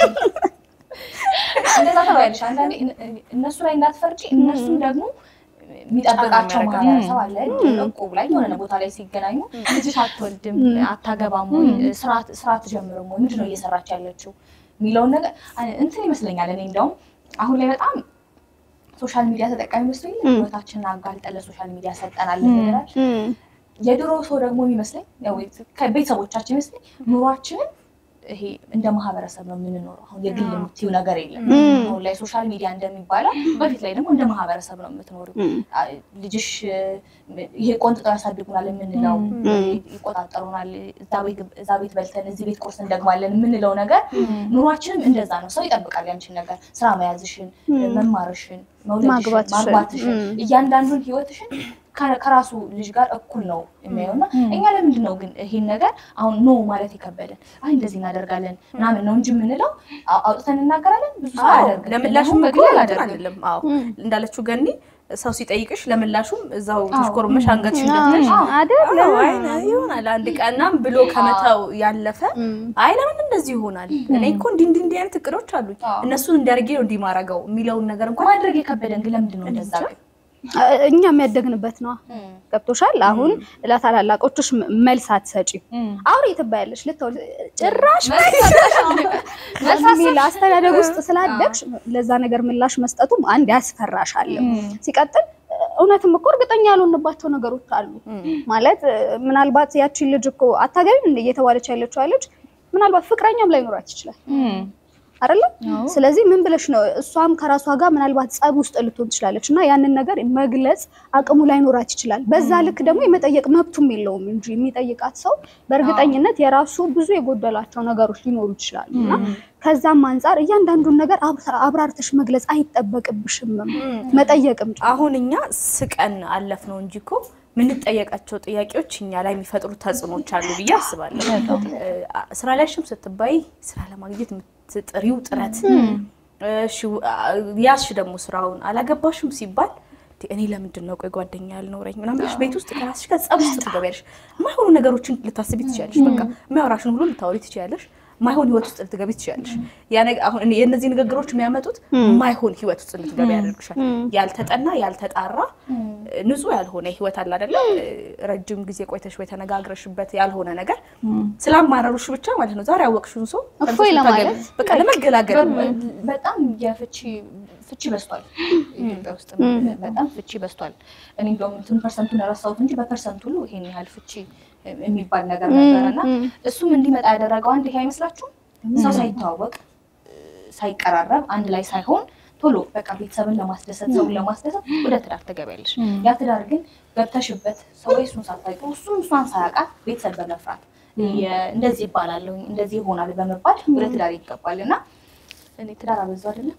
እንደዛ ተባያለሽ። አንዳንዴ እነ- እነሱ ላይ እንዳትፈርጪ እነሱም ደግሞ የሚጠብቃቸው ጫና ማህበረሰብ አለ። እቁብ ላይ የሆነ ቦታ ላይ ሲገናኙ ልጅሽ አትወልድም፣ አታገባም ወይ ስራ- ስራ አትጀምርም ወይ ምንድን ነው እየሰራች ያለችው የሚለውን ነገር አ- እንትን ይመስለኛል። እኔ እንደውም አሁን ላይ በጣም ሶሻል ሚዲያ ተጠቃሚ መስሎኝ ህይወታችንን አጋልጠን ለሶሻል ሚዲያ ሰጠናል ይላል። የድሮ ሰው ደግሞ የሚመስለኝ ያው ከቤተሰቦቻችን ይመስለኝ ኑሯችንን ይሄ እንደ ማህበረሰብ ነው የምንኖረው። አሁን የግል የምትይው ነገር የለም። አሁን ላይ ሶሻል ሚዲያ እንደሚባለው በፊት ላይ ደግሞ እንደ ማህበረሰብ ነው የምትኖሪው። አ- ልጅሽ እ፣ ይሄ ቆንጥጠው ያሳድጉናል የምንለው ይቆጣጠሩናል፣ እዛ ቤት እዛ ቤት በልተን እዚህ ቤት ቁርስ እንደግማለን የምንለው ነገር ኑሯችንም እንደዛ ነው። ሰው ይጠብቃል ያንቺን ነገር ስራ መያዝሽን፣ መማርሽን፣ መውለድሽን፣ ማግባትሽን፣ ማግባትሽን ም። እያንዳንዱን ህይወትሽን ከ- ከራሱ ልጅ ጋር እኩል ነው የሚያየው እና እኛ ለምንድን ነው ግን ይሄን ነገር አሁን ኖ ማለት የከበደን? አይ እንደዚህ እናደርጋለን ምናምን ነው እንጂ የምንለው አ- አውጥተን እናገራለን። ብዙ ሰው አያደርግም። ለምላሹም እኔ አሁን በግሌ አላደርግም። አይደለም። አዎ እንዳለችው ገኒ ሰው ሲጠይቅሽ ለምላሹም እዛው ተሽኮርመሽ አንገትሽ ደፍተሽ አይደል? አዎ፣ አይ ይሆናል አንድ ቀናም ብሎ ከመተው ያለፈ አይ ለምን እንደዚህ ይሆናል? እኔ እኮ እንዲህ እንዲህ እንዲህ አይነት እቅዶች አሉኝ አዎ። እነሱን እንዲያርጌ ነው እንዲህ ማረገው የሚለውን ነገር እንኳን ማድረግ የከበደን ግን ለምንድን ነው እንደዛ ግን? እኛ የሚያደግንበት ነው። ገብቶሻል? አሁን ለታላላቆችሽ ም- መልስ አትሰጪም። አውሪ ትባያለሽ። ልተውል ጭራሽ የሚል አስተዳደግ ውስጥ ስላደግሽ ለዛ ነገር ምላሽ መስጠቱም አንድ ያስፈራሻል። ሲቀጥል እውነትም እኮ እርግጠኛ ያልሆንባቸው ነገሮች አሉ። ማለት ምናልባት ያቺን ልጅ እኮ አታገቢም እንደ እየተባለች ያለችው ልጅ ምናልባት ፍቅረኛም ላይኖራት ይችላል አይደለም። ስለዚህ ምን ብለሽ ነው እሷም ከራሷ ጋር ምናልባት ጸብ ውስጥ ልትሆን ትችላለች እና ያንን ነገር መግለጽ አቅሙ ላይኖራት ይችላል። በዛ ልክ ደግሞ የመጠየቅ መብቱም የለውም እንጂ የሚጠይቃት ሰው በእርግጠኝነት የራሱ ብዙ የጎደላቸው ነገሮች ሊኖሩ ይችላሉ እና ከዛም አንጻር እያንዳንዱን ነገር አብራ- አብራርተሽ መግለጽ አይጠበቅብሽም መጠየቅም ጭ- አሁን እኛ ስቀን አለፍ ነው እንጂ እኮ የምንጠየቃቸው ጥያቄዎች እኛ ላይ የሚፈጥሩት ተጽዕኖች አሉ ብዬ አስባለሁ። እ፣ ስራ ላይሽም ስትባይ ስራ ለማግኘት የምትጥሪው ጥረት እሺ፣ አ- ያዝሽ ደግሞ ስራውን አላገባሽም ሲባል እንዴ፣ እኔ ለምንድን ነው ቆይ ጓደኛ ያልኖረኝ ምናምን ብለሽ ቤት ውስጥ ከራስሽ ጋር ጸብ ውስጥ ትገቢያለሽ። የማይሆኑ ነገሮችን ልታስቢ ትችያለሽ። በቃ የሚያወራሽን ሁሉ ልታወሪ ትችያለሽ። ማይሆን ህይወት ውስጥ ልትገቢ ትችያለሽ። ያ ነገ- አሁን እኔ የእነዚህ ንግግሮች የሚያመጡት ማይሆን ህይወት ውስጥ ልትገቢ ያደርግሻል። ያልተጠና ያልተጣራ ንጹህ ያልሆነ ህይወት አለ አይደለ? ረጅም ጊዜ ቆይተሽ ወይ ተነጋግረሽበት ያልሆነ ነገር ስላማረሩሽ ብቻ ማለት ነው ዛሬ ያወቅሽውን ሰው እፎይ ተመልሰሽ ለማለት ታገቢ- በቃ ለመገላገል በ- በጣም የፍቺ ፍቺ በዝቷል ኢትዮጵያ ውስጥ በጣም ፍቺ በዝቷል። እኔ እንደውም እንትን ፐርሰንቱን ረሳሁት እንጂ በፐርሰንት ሁሉ ይሄን ያህል ፍቺ የሚባል ነገር ነበር እና እሱም እንዲመጣ ያደረገው አንድ ይሄ አይመስላችሁም? ሰው ሳይተዋወቅ ሳይቀራረብ አንድ ላይ ሳይሆን ቶሎ በቃ ቤተሰብን ለማስደሰት ሰውን ለማስደሰት ወደ ትዳር ትገቢያለሽ። ያ ትዳር ግን ገብተሽበት ሰው ወይ እሱን ሳታውቂው እሱም እሷን ሳያውቃት ቤተሰብ በመፍራት የ- እንደዚህ ይባላለሁ እንደዚህ ይሆናል በመባል ወደ ትዳር ይገባል እና እኔ ትዳር አበዛው አይደለም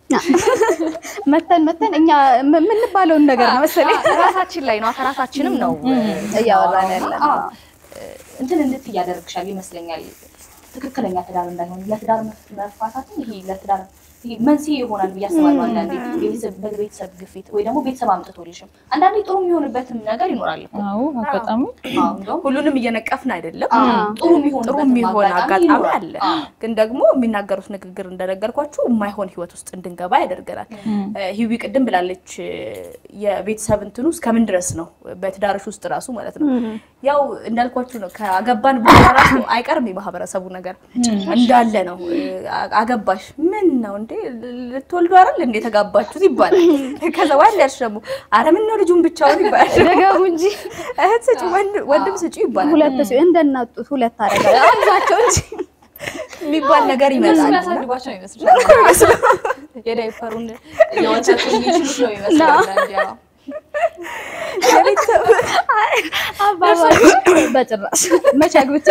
መተን መተን እኛ ም- የምንባለውን ነገር ነው መሰለኝ ራሳችን ላይ ነው ከራሳችንም ነው እያወራን ያለ ነው። አዎ። እንትን እንድት እያደርግሻል ይመስለኛል ትክክለኛ ትዳር እንዳይሆን ለትዳር መፍ- መፋታትም ይሄ ለትዳር ይሄ መንስኤ ይሆናል ብዬ አስባለሁ። አንዳንዴ የቤተሰብ በቤተሰብ ግፊት ወይ ደግሞ ቤተሰብ አምጥቶልሽም አንዳንዴ ጥሩ የሚሆንበትም ነገር ይኖራል እኮ። አዎ አጋጣሚ አዎ፣ እንደውም ሁሉንም እየነቀፍን አይደለም። አዎ፣ ጥሩ የሚሆንበት ጥሩ የሚሆን አጋጣሚ ይኖራል። አለ። አዎ። ግን ደግሞ የሚናገሩት ንግግር እንደነገርኳችሁ የማይሆን ህይወት ውስጥ እንድንገባ ያደርገናል። እ፣ ሂዊ ቅድም ብላለች እ፣ የቤተሰብ እንትኑ እስከምን ድረስ ነው በትዳርሽ ውስጥ ራሱ ማለት ነው። ያው እንዳልኳችሁ ነው ከአገባን በኋላ ራሱ አይቀርም የማህበረሰቡ ነገር እንዳለ ነው። እ፣ አገባሽ ምን ነው እንዴ ልትወልዱ አይደል እንዴ ተጋባችሁት ይባላል። ከዛ ዋል ያልሽ ደግሞ ኧረ ምን ነው ልጁን ብቻውን ይባላል። ደገሙ እንጂ እህት ስጪ ወንድ- ወንድም ስጪ ይባላል ሁለት ሲ እንደናጡት ሁለት አረጋ አዛቸው እንጂ የሚባል ነገር እነሱ ይመጣል። የሚያሳድጓቸው ነው ይመስልሻል? የዳይፐሩን የወተቱ የሚችሉት ነው ይመስላል። ያው የቤተሰብ አባባል በጭራሽ መቼ አግብቼ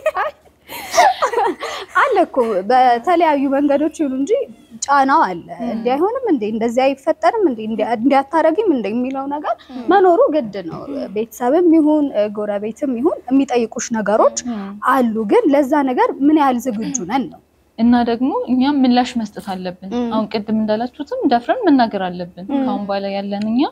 አለ እኮ በተለያዩ መንገዶች ይሁን እንጂ ጫናው አለ። እንዲህ አይሆንም እንዴ እንደዚህ አይፈጠርም እንዴ እንዲህ አታረጊም እንዴ የሚለው ነገር መኖሩ ግድ ነው። ቤተሰብም ይሁን ጎረቤትም ይሁን የሚጠይቁሽ ነገሮች አሉ። ግን ለዛ ነገር ምን ያህል ዝግጁ ነን ነው እና ደግሞ እኛም ምላሽ መስጠት አለብን። አሁን ቅድም እንዳላችሁትም ደፍረን መናገር አለብን። ከአሁን በኋላ ያለን እኛ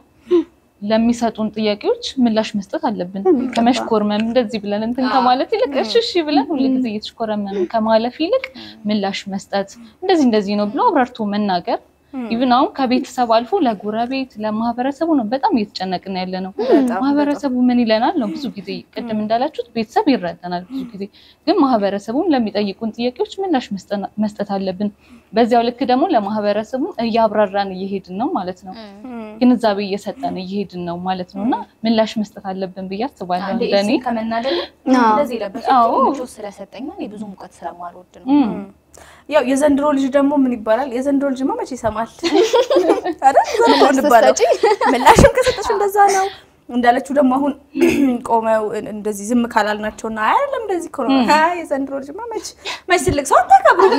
ለሚሰጡን ጥያቄዎች ምላሽ መስጠት አለብን። ከመሽኮርመም እንደዚህ ብለን እንትን ከማለት ይልቅ እሺ እሺ ብለን ሁል ጊዜ እየተሽኮረመም ከማለፍ ይልቅ ምላሽ መስጠት እንደዚህ እንደዚህ ነው ብሎ አብራርቶ መናገር ኢቭን አሁን ከቤተሰብ አልፎ ለጎረቤት ለማህበረሰቡ ነው በጣም እየተጨነቅን ያለ ነው። ማህበረሰቡ ምን ይለናል ነው ብዙ ጊዜ ቅድም እንዳላችሁት ቤተሰብ ይረዳናል ብዙ ጊዜ ግን ማህበረሰቡን ለሚጠይቁን ጥያቄዎች ምላሽ መስጠት አለብን። በዚያው ልክ ደግሞ ለማህበረሰቡ እያብራራን እየሄድን ነው ማለት ነው። ግንዛቤ እየሰጠን እየሄድን ነው ማለት ነው እና ምላሽ መስጠት አለብን ብዬ አስባለሁ። አንዴ እንደኔ እሱን ከመናደድ እንደዚህ ለበስ አዎ። ምቾት ስለሰጠኝ እኔ ብዙ ሙቀት ስለማልወድ ነው። እም፣ ያው የዘንድሮ ልጅ ደግሞ ምን ይባላል? የዘንድሮ ልጅማ መቼ ይሰማል አይደል? ዘንድሮ እንባለው። ምላሽም ከሰጠሽ እንደዛ ነው እንዳለችው ደግሞ አሁን ቆመው እንደዚህ ዝም ካላልናቸውና አይደለም እንደዚህ እኮ ነው አይ የዘንድሮ ልጅማ መች መች ትልቅ ሰው አታከብሩ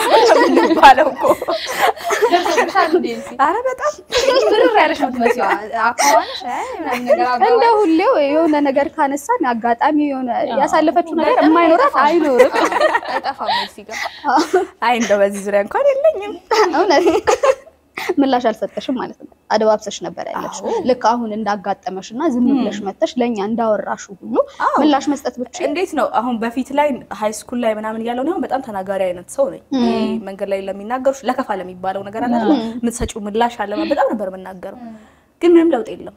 የሚባለው እኮ ደርሶብሻል እንዴ? እዚህ? አረ በጣም ብርር ያለሽ ነው የምትመስይው። አካባቢሽ አይ ምናምን ነገር እንደ አባባል ሁሌው የሆነ ነገር ካነሳን አጋጣሚ የሆነ ያሳለፈችው ነገር የማይኖራት አይኖርም። አይጠፋም እዚህ ጋር አይ እንደው በዚህ ዙሪያ እንኳን የለኝም እውነት ምላሽ አልሰጠሽም ማለት ነው። አደባብሰሽ ነበር ያለሽ። ልክ አሁን እንዳጋጠመሽ እና ዝም ብለሽ መተሽ ለእኛ እንዳወራሹ ሁሉ ምላሽ መስጠት ብቻ እንዴት ነው አሁን በፊት ላይ ሃይ ስኩል ላይ ምናምን እያለሁ እኔ አሁን በጣም ተናጋሪ አይነት ሰው ነኝ። ይሄ መንገድ ላይ ለሚናገሩሽ ለከፋ ለሚባለው ነገር አለ አይደል? የምትሰጪው ምላሽ አለ በጣም ነበር የምናገረው፣ ግን ምንም ለውጥ የለም።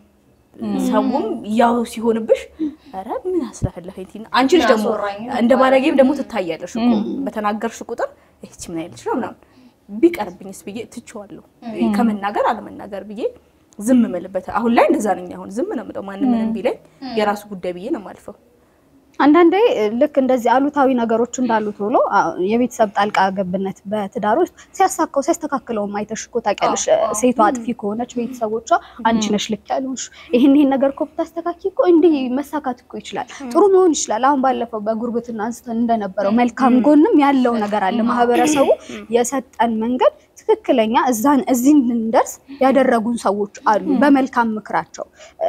ሰውም ያው ሲሆንብሽ ኧረ ምን አስለፈለፈኝ ቲና አንቺ ልጅ ደግሞ አስወራኝ እንደ ባለጌም ደግሞ ትታያለሽ እኮ በተናገርሽ ቁጥር ይህቺ ምን አይልሽ ነው ምናምን ቢቀርብኝስ ብዬ ትቼዋለሁ። ከመናገር አለመናገር ብዬ ዝም ምልበት አሁን ላይ እንደዛ ነኝ። አሁን ዝም ነው የምለው ማንም ምንም ቢለኝ የራሱ ጉዳይ ብዬ ነው የማልፈው። አንዳንዴ ልክ እንደዚህ አሉታዊ ነገሮች እንዳሉት ብሎ የቤተሰብ ጣልቃ ገብነት በትዳር ውስጥ ሲያሳካው ሲያስተካክለው አይተሽ እኮ ታውቂያለሽ። ሴቷ አጥፊ ከሆነች ቤተሰቦቿ አንቺ ነሽ ልክ ያልሆንሽ፣ ይህን ይህን ነገር እኮ ብታስተካኪ እኮ እንዲህ መሳካት እኮ ይችላል፣ ጥሩ መሆን ይችላል። አሁን ባለፈው በጉርብትና አንስተን እንደነበረው መልካም ጎንም ያለው ነገር አለ። ማህበረሰቡ የሰጠን መንገድ ትክክለኛ እዛን እዚህ እንድንደርስ ያደረጉን ሰዎች አሉ። በመልካም ምክራቸው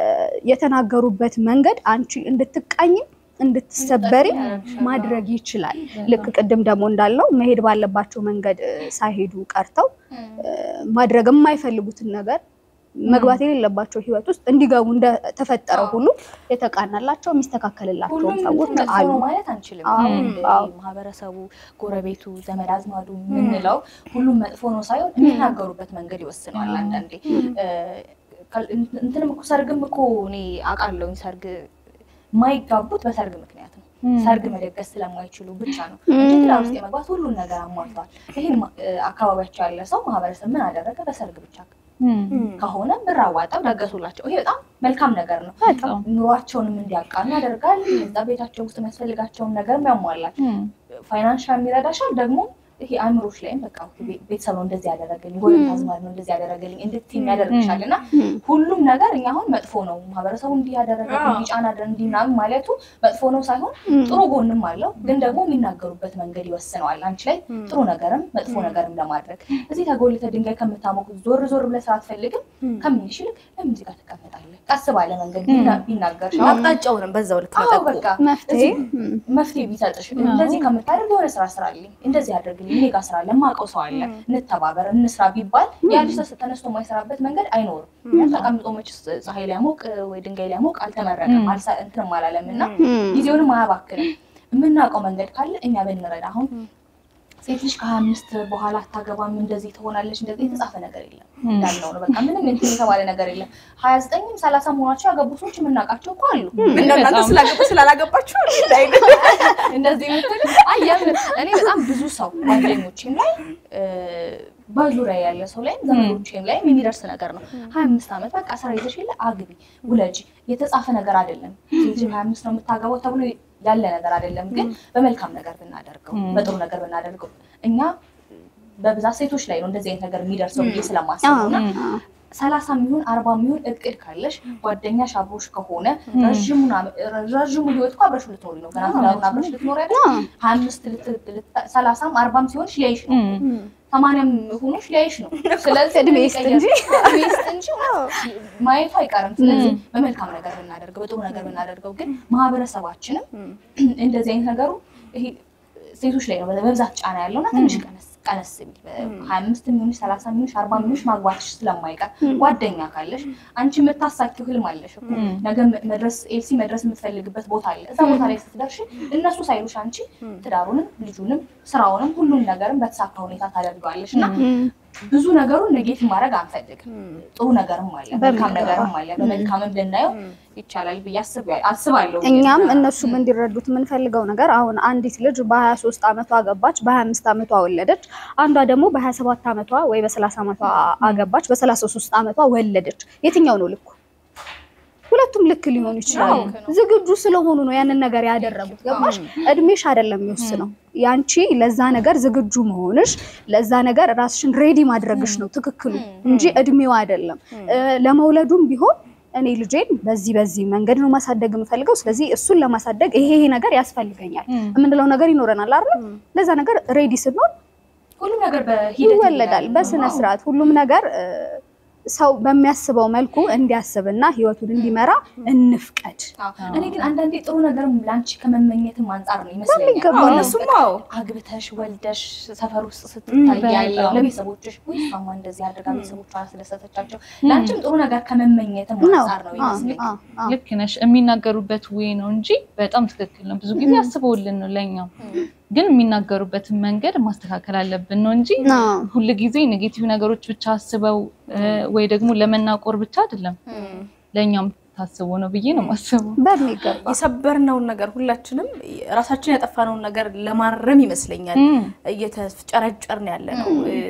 የተናገሩበት መንገድ አንቺ እንድትቃኝም እንድትሰበሪ ማድረግ ይችላል። ልክ ቅድም ደግሞ እንዳለው መሄድ ባለባቸው መንገድ ሳይሄዱ ቀርተው ማድረግ የማይፈልጉትን ነገር መግባት የሌለባቸው ህይወት ውስጥ እንዲገቡ እንደተፈጠረው ሁሉ የተቃናላቸው የሚስተካከልላቸው ሁሉም ሰዎች መጥፎ አሉ። ነው ማለት አንችልም። አዎ፣ እንደ አዎ። ማህበረሰቡ፣ ጎረቤቱ፣ ዘመድ አዝማዱ የምንለው ሁሉም መጥፎ ነው ሳይሆን የሚናገሩበት መንገድ ይወስነዋል። አንዳንዴ እ፣ ከ- እንትንም እኮ ሰርግም እኮ እኔ አውቃለሁኝ ሰርግ የማይጋቡት በሰርግ ምክንያት ነው። ሰርግ መደገስ ስለማይችሉ ብቻ ነው እንጂ ትዳር ውስጥ የመግባት ሁሉን ነገር አሟልቷል። ይህን ማ- እ፣ አካባቢያቸው ያለ ሰው ማህበረሰብ ምን አደረገ? በሰርግ ብቻ እም፣ ከሆነ ብር አዋጣው ደገሱላቸው። ይሄ በጣም መልካም ነገር ነው። በጣም ኑሯቸውንም እንዲያቃኑ ያደርጋል። እዛ ቤታቸው ውስጥ የሚያስፈልጋቸውን ነገር ያሟላል። እም፣ ፋይናንሻል የሚረዳሻል ደግሞ ይሄ አእምሮች ላይም በቃ ቤ- ቤተሰብ ነው እንደዚህ ያደረገልኝ፣ ጎረቤት አዝማድ ነው እንደዚህ ያደረገልኝ እንድትይም ያደርግሻል። እና ሁሉም ነገር እኛ አሁን መጥፎ ነው ማህበረሰቡ እንዲህ ያደረገልኝ እንዲህ ጫና አደረ እንዲህ ምናምን ማለቱ መጥፎ ነው ሳይሆን ጥሩ ጎንም አለው። ግን ደግሞ የሚናገሩበት መንገድ ይወስነዋል አንቺ ላይ ጥሩ ነገርም መጥፎ ነገርም ለማድረግ እዚህ ተጎልተ ድንጋይ ከምታሞቅ ዞር ዞር ብለህ ስራ አትፈልግም ከሚልሽ ይልቅ ለምን እዚህ ጋር ትቀመጣለህ? ቀስ ባለ መንገድ ቢና- ቢናገርሽ አሁን አቅጣጫውንም በዛው ልክ አዎ መጠቆም በቃ መፍትሄ እዚህ መፍትሄ ቢሰጥሽ እንደዚህ ከምታደርግ የሆነ ስራ ስራልኝ እንደዚህ አድርግልኝ አድርግልኝ፣ እኔ ጋር ስራ አለ፣ የማውቀው ሰው አለ፣ እንተባበር፣ እንስራ ቢባል ያ ልጅ ተነስቶ የማይሰራበት መንገድ አይኖርም። ያ ተቀምጦ መችስ ፀሐይ ሊያሞቅ ወይ ድንጋይ ሊያሞቅ አልተመረቀም፣ አልሳ- እንትንም አላለም እና ጊዜውንም አያባክንም። የምናውቀው መንገድ ካለ እኛ ብንረዳ አሁን ሴት ልጅ ከሀያ አምስት በኋላ አታገባም እንደዚህ ትሆናለች እንደዚህ የተጻፈ ነገር የለም እንዳልነው ነው። በቃ ምንም እንትን የተባለ ነገር የለም። ሀያ ዘጠኝም ሰላሳ መሆናቸው ያገቡ ሰዎች የምናውቃቸው እኮ አሉ። እንደናንተ በጣም። ስላገቡ ስላላገባችሁ ላይ እንደዚህ የምትል አየም እኔ በጣም ብዙ ሰው ጓደኞቼም ላይ እ፣ በዙሪያ ያለ ሰው ላይም ዘመዶቼም ላይም የሚደርስ ነገር ነው። ሀያ አምስት ዓመት በቃ ስራ ይዘሽ የለ አግቢ ውለጂ የተጻፈ ነገር አይደለም። ሴት ልጅ ሀያ አምስት ነው የምታገባው ተብሎ ያለ ነገር አይደለም። ግን በመልካም ነገር ብናደርገው በጥሩ ነገር ብናደርገው እኛ በብዛት ሴቶች ላይ ነው እንደዚህ አይነት ነገር የሚደርሰው ብዬ ስለማስብ ነው እና ሰላሳ የሚሆን አርባ የሚሆን እቅድ ካለሽ ጓደኛሽ አብሮሽ ከሆነ ረዥሙን አመ- ረዥሙ ህይወት እኮ አብረሽ ልትኖሪ ነው። ገና ትዳሩን አብረሽ ልትኖሪ አይደል? ሀያ አምስት ልት- ልት- ሰላሳም አርባም ሲሆንሽ ሊያይሽ ነው። ሰማንያም ሆኖሽ ሊያይሽ ነው። ስለዚህ እድሜ ምን ይስጥ ይቀየር? እንጂ። እድሜ ይስጥ እንጂ ማየቱ አይቀርም። ስለዚህ በመልካም ነገር ብናደርገው፣ በጥሩ ነገር ብናደርገው ግን ማህበረሰባችንም እንደዚህ አይነት ነገሩ ይሄ ሴቶች ላይ ነው በብዛት ጫና ያለውና ትንሽ ቀነስ ቀነስ ቢል ሀያ አምስት የሚሆንሽ ሰላሳ የሚሆንሽ አርባ የሚሆንሽ ማግባትሽ ስለማይቀር ጓደኛ ካለሽ አንቺ የምታሳኪው ህልም አለሽ እኮ ነገ መድረስ ኤልሲ መድረስ የምትፈልግበት ቦታ አለ። እዛ ቦታ ላይ ስትደርሽ እነሱ ሳይሉሽ አንቺ ትዳሩንም ልጁንም ስራውንም ሁሉም ነገርም በተሳካ ሁኔታ ታደርገዋለሽ እና ብዙ ነገሩን ኔጌቲቭ ማድረግ አንፈልግም። ጥሩ ነገርም አለ፣ መልካም ነገርም አለ። በመልካምም ልናየው ይቻላል ብዬ አስብ- አስባለሁ። እኛም እነሱም እንዲረዱት የምንፈልገው ነገር አሁን አንዲት ልጅ በ23 ዓመቷ አገባች፣ በ25 ዓመቷ ወለደች። አንዷ ደግሞ በ27 ዓመቷ ወይ በ30 ዓመቷ አገባች፣ በ33 ዓመቷ ወለደች። የትኛው ነው ልኩ? ሁለቱም ልክ ሊሆኑ ይችላሉ። ዝግጁ ስለሆኑ ነው ያንን ነገር ያደረጉት። ገባሽ? እድሜሽ አይደለም የሚወስነው ያንቺ ለዛ ነገር ዝግጁ መሆንሽ፣ ለዛ ነገር ራስሽን ሬዲ ማድረግሽ ነው ትክክሉ እንጂ እድሜው አይደለም። እ፣ ለመውለዱም ቢሆን እኔ ልጄን በዚህ በዚህ መንገድ ነው ማሳደግ የምፈልገው፣ ስለዚህ እሱን ለማሳደግ ይሄ ይሄ ነገር ያስፈልገኛል የምንለው ነገር ይኖረናል አይደል? ለዛ ነገር ሬዲ ስንሆን ሁሉም ነገር በሂደት ይወለዳል በስነ ስርዓት ሁሉም ነገር እ፣ ሰው በሚያስበው መልኩ እንዲያስብና ህይወቱን እንዲመራ እንፍቀድ። አዎ። እኔ ግን አንዳንዴ ጥሩ ነገርም ለአንቺ ከመመኘትም አንጻር ነው ይመስለኛል። በሚገባ አሁን እነሱም አዎ አግብተሽ ወልደሽ ሰፈር ውስጥ ስትታይ ያለው ለቤተሰቦችሽ ወይ እሷማ እንደዚህ አድርጋ ቤተሰቦቿን አስደሰተቻቸው ለአንቺም ጥሩ ነገር ከመመኘትም ነው አንጻር ነው ይመስለኝ። አዎ፣ አዎ። ልክ ነሽ። የሚናገሩበት ወይ ነው እንጂ በጣም ትክክል ነው። ብዙ ጊዜ አስበውልን ነው ለኛም፣ ግን የሚናገሩበትን መንገድ ማስተካከል አለብን ነው እንጂ አዎ። ሁል ጊዜ ኔጌቲቭ ነገሮች ብቻ አስበው እ፣ ወይ ደግሞ ለመናቆር ብቻ አይደለም ለእኛም ታስቦ ነው ብዬ ነው የማስበው። በሚገባ የሰበርነውን ነገር ሁላችንም ራሳችን ያጠፋነውን ነገር ለማረም ይመስለኛል እም፣ እየተጨረጨርን ያለ ነው።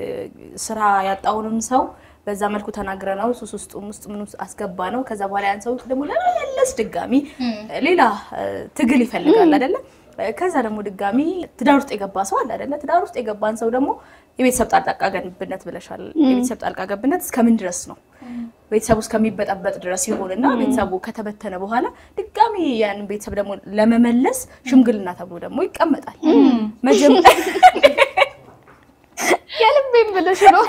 ስራ ያጣውንም ሰው በዛ መልኩ ተናግረ ነው ሱስ ውስጥ ውስጥ ምን ውስጥ አስገባ ነው። ከዛ በኋላ ያን ሰው ደግሞ ለመመለስ ድጋሚ ሌላ እ፣ ትግል ይፈልጋል አይደለ? ከዛ ደግሞ ድጋሚ ትዳር ውስጥ የገባ ሰው አለ አይደለ? ትዳር ውስጥ የገባን ሰው ደግሞ የቤተሰብ ጣልቃ ገብነት ብለሻል። የቤተሰብ ጣልቃ ገብነት እስከምን ድረስ ነው? ቤተሰቡ እስከሚበጠበጥ ድረስ ይሆንና ቤተሰቡ ከተበተነ በኋላ ድጋሚ ያንን ቤተሰብ ደግሞ ለመመለስ ሽምግልና ተብሎ ደግሞ ይቀመጣል። መጀመሪያ የልቤን ብለሽ ነው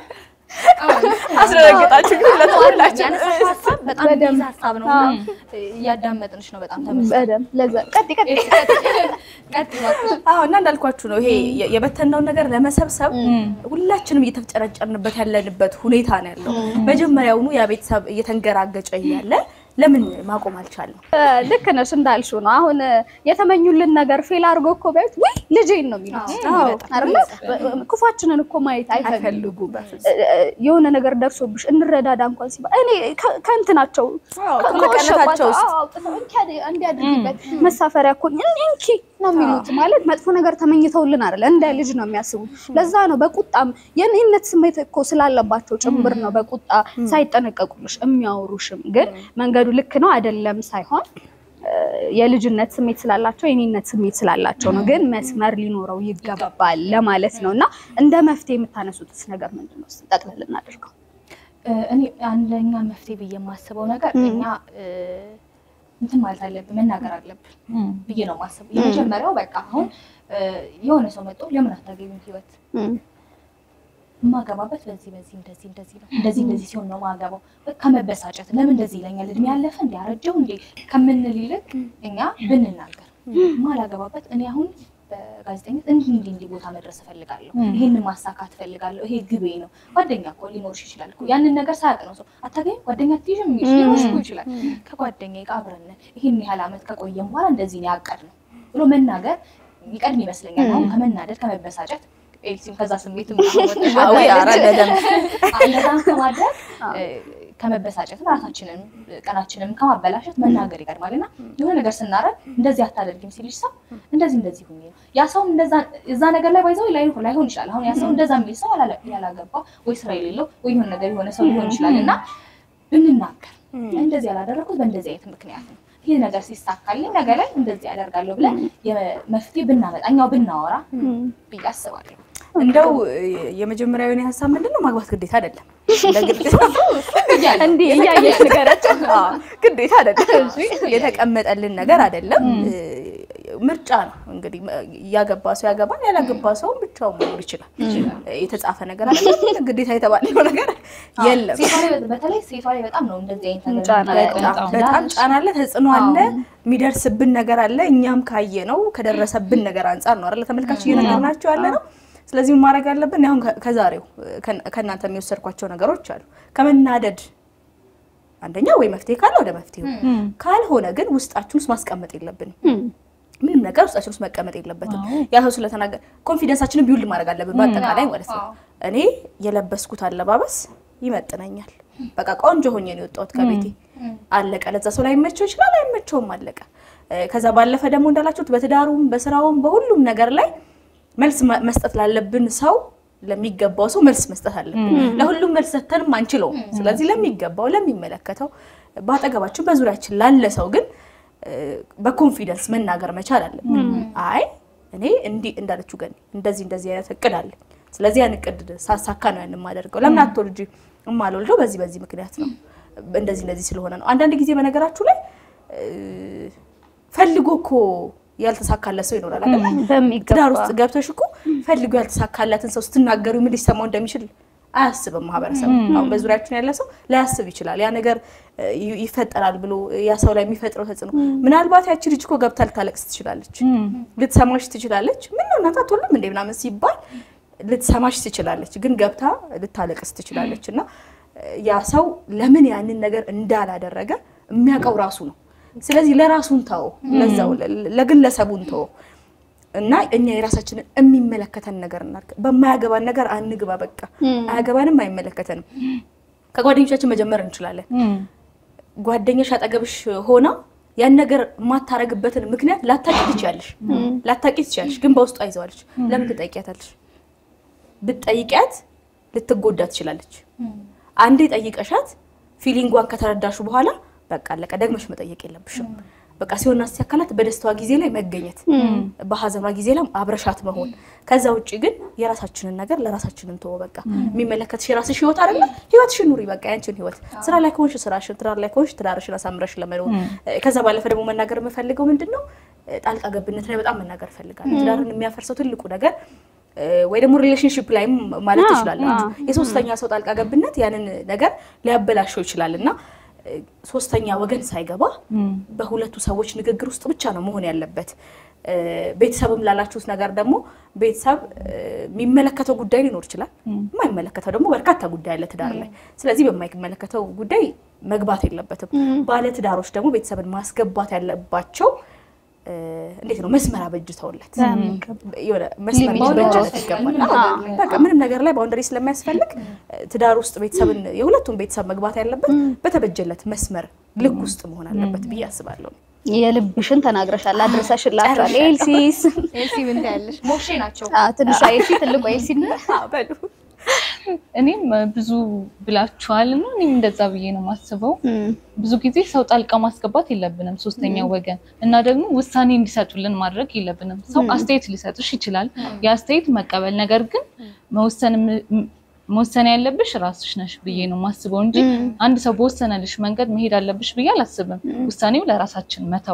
አስደነገጣችሁ ሁለት ሁላችሁ። ያነሳሽው ሀሳብ በጣም የሚይዝ ሀሳብ ነው እና እያዳመጥንሽ ነው። በጣም ተመስገን። በደምብ ለዛ ቀጥ ቀጥ ቀጥ እባክሽ። አዎ እና እንዳልኳችሁ ነው ይሄ የ- የበተነውን ነገር ለመሰብሰብ ሁላችንም እየተፍጨረጨርንበት ያለንበት ሁኔታ ነው ያለው። መጀመሪያውኑ ያ ቤተሰብ እየተንገራገጨ እያለ ለምን ማቆም አልቻለም? ልክ ነሽ እንዳልሽው ነው። አሁን የተመኙልን ነገር ፌል አድርጎ እኮ ቢያዩት ወይ ልጄን ነው የሚሉት አይደለ? ክፋችንን እኮ ማየት አይፈልጉም። የሆነ ነገር ደርሶብሽ እንረዳዳ እንኳን ሲባል እኔ ከ- ከእንትናቸው አዎ፣ ከ- ከመቀነታቸው ከወሸቋቸው ውስጥ አዎ፣ አውጥተው እንኪ አድ- እንዲያድርጊበት መሳፈሪያ እኮ እን- እንኪ ነው የሚሉት። ማለት መጥፎ ነገር ተመኝተውልን አይደለ? እንደ ልጅ ነው የሚያስቡት። ለዛ ነው በቁጣም የእኔነት ስሜት እኮ ስላለባቸው ጭምር ነው በቁጣ ሳይጠነቀቁልሽ የሚያወሩሽም። ግን መንገዱ ልክ ነው አይደለም ሳይሆን እ፣ የልጅነት ስሜት ስላላቸው የኔነት ስሜት ስላላቸው ነው። ግን መስመር ሊኖረው ይገባል ለማለት ነው። እና እንደ መፍትሄ የምታነሱትስ ነገር ምንድን ነው? እስኪ ጠቅለል እናድርገው። እ፣ እኔ አንደኛ መፍትሄ ብዬ የማስበው ነገር እኛ እ፣ እንትን ማለት አለብን መናገር አለብን እም፣ ብዬ ነው የማስበው። የመጀመሪያው በቃ አሁን እ፣ የሆነ ሰው መጥቶ ለምን አታገቢም ህይወት እም፣ የማገባበት በዚህ በዚህ እንደዚህ እንደዚህ ነው እንደዚህ እንደዚህ ሲሆን ነው ማገባው። በቃ መበሳጨት ለምን እንደዚህ ይለኛል እድሜ ያለፈ እንዲ ያረጀው እንዲ ከምንል ይልቅ እኛ ብንናገር ማላገባበት እኔ አሁን በጋዜጠኝነት እንዲህ እንዲህ እንዲህ ቦታ መድረስ እፈልጋለሁ፣ ይሄንን ማሳካት እፈልጋለሁ፣ ይሄ ግቤ ነው። ጓደኛ እኮ ሊኖርሽ ይችላል እኮ ያንን ነገር ሳያውቅ ነው ሰው አታገኝም ጓደኛ ትይዥም ሊኖርሽ እኮ ይችላል። ከጓደኛ ጋር አብረን ነን፣ ይሄን ያህል ዓመት ከቆየም በኋላ እንደዚህ ነው ያቀድነው ብሎ መናገር ይቀድም ይመስለኛል። አሁን ከመናደድ ከመበሳጨት ኤልሲም ከዛ ስሜት አዊ ኧረ በደንብ እንደዛም ከማድረግ ከመበሳጨት ራሳችንን ቀናችንን ከማበላሸት መናገር ይቀድማል። እና የሆነ ነገር ስናረግ እንደዚህ አታደርጊም ሲልሽ ሰው እንደዚህ እንደዚህ ሁኚ ነው ያ ሰው እንደዛ እዛ ነገር ላይ ባይዘው ላይሆን ይችላል። አሁን ያ ሰው እንደዛ የሚል ሰው ያላ- ያላገባ ወይ ስራ የሌለው ወይ የሆነ ነገር የሆነ ሰው ሊሆን ይችላል እና ብንናገር እንደዚህ ያላደረኩት በእንደዚህ አይነት ምክንያት ነው ይህ ነገር ሲሳካልኝ ነገ ላይ እንደዚህ ያደርጋለሁ ብለን የመፍትሄ ብናመጣ እኛው ብናወራ ብዬ አስባለሁ። እንደው የመጀመሪያው የኔ ሀሳብ ምንድን ነው ማግባት ግዴታ አይደለም። እንደ ግዴታ እንዲህ እያየሽ ንገረቸው። አዎ፣ ግዴታ አይደለም። የተቀመጠልን ነገር አይደለም። ምርጫ ነው እንግዲህ ያገባ ሰው ያገባል፣ ያላገባ ሰው ብቻውን መኖር ይችላል። የተጻፈ ነገር አይደለም። ግዴታ የተባለው ነገር የለም። ሴቷ ላይ በተለይ ሴቷ ላይ በጣም ነው እንደዚህ አይነት ነገር ጫና የሚያደርገው። በጣም በጣም ጫና አለ፣ ተጽዕኖ አለ፣ የሚደርስብን ነገር አለ። እኛም ካየ ነው ከደረሰብን ነገር አንጻር ነው አይደለ ተመልካች እየነገርናቸው ያለ ነው። ስለዚህ ምን ማድረግ አለብን? አሁን ከ- ከዛሬው ከ- ከእናንተ የሚወሰድኳቸው ነገሮች አሉ። ከመናደድ አንደኛ ወይ መፍትሄ ካለ ወደ መፍትሄው፣ ካልሆነ ግን ውስጣችን ውስጥ ማስቀመጥ የለብንም። ምንም ነገር ውስጣችን ውስጥ መቀመጥ የለበትም። ያ ሰው ስለተናገረ ኮንፊደንሳችንን ቢውልድ ማድረግ አለብን በአጠቃላይ ማለት ነው። እኔ የለበስኩት አለባበስ ይመጥነኛል። በቃ ቆንጆ ሆኜ ነው የወጣሁት ከቤቴ አለቀ። ለዛ ሰው ላይመቸው ይችላል፣ አይመቸውም፣ አለቀ። እ፣ ከዛ ባለፈ ደግሞ እንዳላችሁት በትዳሩም በስራውም በሁሉም ነገር ላይ መልስ መ- መስጠት ላለብን ሰው ለሚገባው ሰው መልስ መስጠት አለብን። ለሁሉም መልስ ሰተንም አንችለውም። ስለዚህ ለሚገባው ለሚመለከተው በአጠገባችን በዙሪያችን ላለ ሰው ግን እ፣ በኮንፊደንስ መናገር መቻል አለብን። አይ እኔ እንዲህ እንዳለችው ገኒ እንደዚህ እንደዚህ አይነት እቅድ አለኝ። ስለዚህ ያን እቅድ ሳሳካ ነው ያን የማደርገው። ለምን አትወልጂ? እማልወልደው በዚህ በዚህ ምክንያት ነው፣ እንደዚህ እንደዚህ ስለሆነ ነው። አንዳንድ ጊዜ በነገራችሁ ላይ እ፣ ፈልጎ እኮ ያልተሳካለት ሰው ይኖራል አይደል? በሚገባ ትዳር ውስጥ ገብተሽ እኮ ፈልጎ ያልተሳካላትን ሰው ስትናገሩ ምን ሊሰማው እንደሚችል አያስብም ማህበረሰብ። አሁን በዙሪያችን ያለ ሰው ላያስብ ይችላል። ያ ነገር እ, ይ- ይፈጠራል ብሎ ያ ሰው ላይ የሚፈጥረው ተጽዕኖ ምናልባት ያቺ ልጅ እኮ ገብታ ልታለቅስ ትችላለች፣ ልትሰማሽ ትችላለች። ምን ነው እናት አትወልም እንዴ ምናምን ሲባል ልትሰማሽ ትችላለች፣ ግን ገብታ ልታለቅስ ትችላለች። እና እ, ያ ሰው ለምን ያንን ነገር እንዳላደረገ የሚያውቀው ራሱ ነው። ስለዚህ ለራሱን ተው፣ ለዛው ለ- ለግለሰቡን ተው እና እኛ የራሳችንን የሚመለከተን ነገር እናድርግ። በማያገባን ነገር አንግባ። በቃ አያገባንም፣ አይመለከተንም። ከጓደኞቻችን መጀመር እንችላለን። ጓደኛሽ አጠገብሽ ሆና ያን ነገር የማታረግበትን ምክንያት ላታቂ ትችያለሽ፣ ላታቂ ትችያለሽ፣ ግን በውስጧ ይዘዋለች። ለምን ትጠይቂያታለሽ? ብትጠይቂያት ልትጎዳ ትችላለች። አንዴ ጠይቀሻት ፊሊንጓን ከተረዳሹ በኋላ በቃ አለቀ። ደግመሽ መጠየቅ የለብሽም። በቃ ሲሆን አካላት በደስታዋ ጊዜ ላይ መገኘት፣ በሀዘኗ ጊዜ ላይ አብረሻት መሆን። ከዛ ውጭ ግን የራሳችንን ነገር ለራሳችንን ተወ። በቃ የሚመለከትሽ የራስሽ ህይወት አይደለ? ህይወትሽን ኑሪ። በቃ ያንቺን ህይወት። ስራ ላይ ከሆንሽ ስራሽን፣ ትዳር ላይ ከሆንሽ ትዳርሽን አሳምረሽ ለመኖር። ከዛ ባለፈ ደግሞ መናገር የምፈልገው ምንድን ነው ጣልቃ ገብነት ላይ በጣም መናገር እፈልጋለሁ። ትዳርን የሚያፈርሰው ትልቁ ነገር ወይ ደግሞ ሪሌሽንሽፕ ላይም ማለት ትችላላችሁ። የሶስተኛ ሰው ጣልቃ ገብነት ያንን ነገር ሊያበላሸው ይችላል እና ሶስተኛ ወገን ሳይገባ በሁለቱ ሰዎች ንግግር ውስጥ ብቻ ነው መሆን ያለበት። ቤተሰብም ላላችሁት ነገር ደግሞ ቤተሰብ የሚመለከተው ጉዳይ ሊኖር ይችላል፣ የማይመለከተው ደግሞ በርካታ ጉዳይ አለ ትዳር ላይ። ስለዚህ በማይመለከተው ጉዳይ መግባት የለበትም። ባለ ትዳሮች ደግሞ ቤተሰብን ማስገባት ያለባቸው እንዴት ነው መስመር አበጅተውለት የሆነ መስመር ሊበጅለት ይገባል። አዎ፣ በቃ ምንም ነገር ላይ ባውንደሪ ስለሚያስፈልግ ትዳር ውስጥ ቤተሰብን የሁለቱም ቤተሰብ መግባት ያለበት በተበጀለት መስመር ልክ ውስጥ መሆን አለበት ብዬ አስባለሁ። የልብሽን ተናግረሻል፣ አድርሰሽላቸዋል። ኤልሲስ ኤልሲ ምን ታያለሽ? ሞሼ ናቸው። ትንሿ ኤልሲ ትልቋ ኤልሲ በሉ እኔም ብዙ ብላችኋል እና እኔም እንደዛ ብዬ ነው የማስበው። ብዙ ጊዜ ሰው ጣልቃ ማስገባት የለብንም ሶስተኛ ወገን እና ደግሞ ውሳኔ እንዲሰጡልን ማድረግ የለብንም። ሰው አስተያየት ሊሰጥሽ ይችላል፣ የአስተያየት መቀበል ነገር ግን መወሰን መወሰን ያለብሽ ራስሽ ነሽ ብዬ ነው የማስበው እንጂ አንድ ሰው በወሰነልሽ መንገድ መሄድ አለብሽ ብዬ አላስብም። ውሳኔው ለራሳችን መተው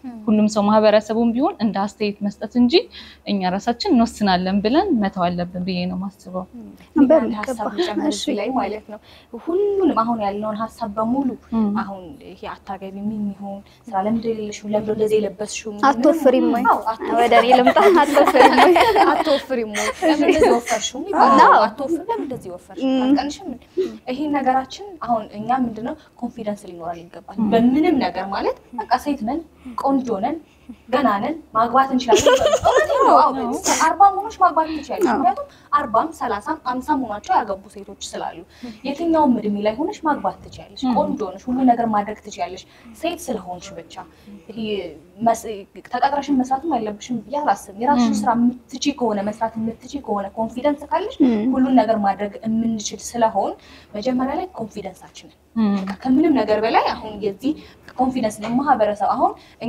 ሁሉም ሰው ማህበረሰቡም ቢሆን እንደ አስተያየት መስጠት እንጂ እኛ ራሳችን እንወስናለን ብለን መተው አለብን ብዬ ነው የማስበው። አንድ በሚገባ። ሀሳብ ልጨምር እሺ። እዚህ ላይ ማለት ነው። ሁሉንም አሁን ያለውን ሀሳብ በሙሉ እም። አሁን ይሄ አታገቢ ምን ይሆን ስራ ለምንድን የሌለሽው ለምንድን እንደዚህ የለበስሽው ምንም- አትወፍሪም ወይ? አዎ፣ አትወፍሪም። ወደ እኔ ልምጣ። አትወፍሪም ወይ? አትወፍሪም ወይ? ለምን እንደዚህ ወፈርሽው ይባላል። አዎ። አትወፍሪም ለምን እንደዚህ ወፈርሽ? እም። አትቀንሽም? ይሄን ነገራችን አሁን እኛ ምንድነው ኮንፊደንስ ሊኖረን ይገባል። በምንም ነገር ማለት በቃ ሴት ነን፣ ቆንጆ ነን፣ ገና ነን፣ ማግባት እንችላለን። እውነቴን ነው። አዎ፣ አርባ ሆኖች ማግባት ትችላለች። ምክንያቱም አርባም ሰላሳም አምሳም ሆኗቸው ያገቡ ሴቶች ስላሉ የትኛውም እድሜ ላይ ሆነሽ ማግባት ትችላለሽ። ቆንጆ ነሽ፣ ሁሉ ነገር ማድረግ ትችላለሽ። ሴት ስለሆንሽ ብቻ ይሄ መስ- ተቀጥረሽን መስራትም አይለብሽም ብዬ አላስብም። የራስሽን ስራ የምትቺ ከሆነ መስራት የምትቺ ከሆነ ኮንፊደንስ ካለሽ ሁሉን ነገር ማድረግ የምንችል ስለሆን መጀመሪያ ላይ ኮንፊደንሳችንን እም። በቃ ከምንም ነገር በላይ አሁን የዚህ ኮንፊደንስ ማህበረሰብ አሁን እኛ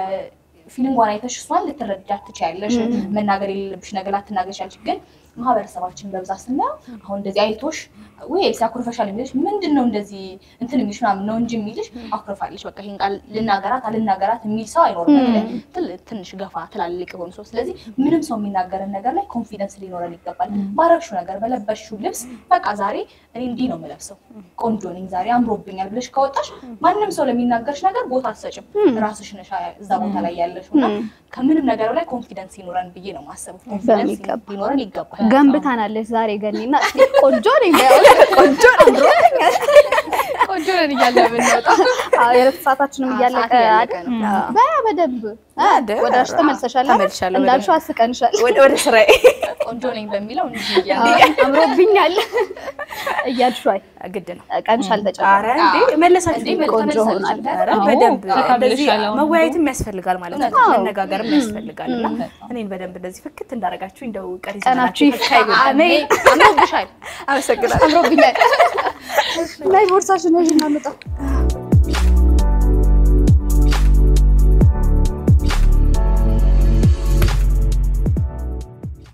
ለፊሊንጓን አይተሽ እሷን ልትረዳት ትችያለሽ። መናገር የሌለብሽ ነገር ላትናገር ቻለች። ግን ማህበረሰባችን በብዛት ስናየው አሁን እንደዚህ አይቶሽ ወይ ኤልሲ አኩርፈሻል የሚልሽ ምንድን ነው እንደዚህ እንትን የሚልሽ ምናምን ነው እንጂ የሚልሽ አኩርፋለች። በቃ ይሄን ቃል ልናገራት አልናገራት የሚል ሰው አይኖርም። በተለይ ትል- ትንሽ ገፋ ትላልቅ የሆኑ ሰው። ስለዚህ ምንም ሰው የሚናገረን ነገር ላይ ኮንፊደንስ ሊኖረን ይገባል። ባረግሽው ነገር በለበሽው ልብስ በቃ ዛሬ እኔ እንዲህ ነው የምለብሰው ቆንጆ ነኝ ዛሬ አምሮብኛል ብለሽ ከወጣሽ ማንም ሰው ለሚናገርሽ ነገር ቦታ አትሰጭም። ራስሽ ነሽ እዛ ቦታ ላይ ያለሽው እና ከምንም ነገር ላይ ኮንፊደንስ ይኖረን ብዬ ነው የማስበው። ኮንፊደንስ በሚገባ። ሊኖረን ይገባል። ገንብታናለች ዛሬ ገኒና ቆንጆ ነኝ በያው ቆንጆ አምሮብኛል። ቆንጆ ነን እያለ ብንወጣ አዎ የዕለት ሰዓታችንም አዎ፣ እያለቀ ሰዓት እያለቀ አይደል? ነው። አዎ። በያ በደንብ አ፣ አደ፣ ወደ ራስሽ ተመልሰሻል አይደል? ተመልሻለሁ እንዳልሽው በደንብ። አስቀንሻል። ወደ ወደ ስራዬ ቆንጆ ነኝ በሚለው እንዲህ እያለ አዎ፣ አምሮብኛል እያልሽው አይ ግድ ነው። ቀንሽ ኧረ አልተጨመረም። እንዴ መለሳችሁ እንዴ እኮ። ቆንጆ ተመልሳለች ሆናል። አይደል? ኧረ አዎ፣ በደንብ ፈታ እንደዚህ ብለሻል አሁን። መወያየትም ያስፈልጋል ማለት ነው። እውነት ነው። መነጋገርም ያስፈልጋል እና እኔን በደንብ እንደዚህ ፍክት እንዳደረጋችሁ እንደው ቀሪ ቀናችሁ ዘመናችሁ ፈካ ይበል። አሜን። አምሮብሻል። አመሰግናለሁ። አምሮብኛል። ላይ ቦርሳሽን ይዤ እናምጣ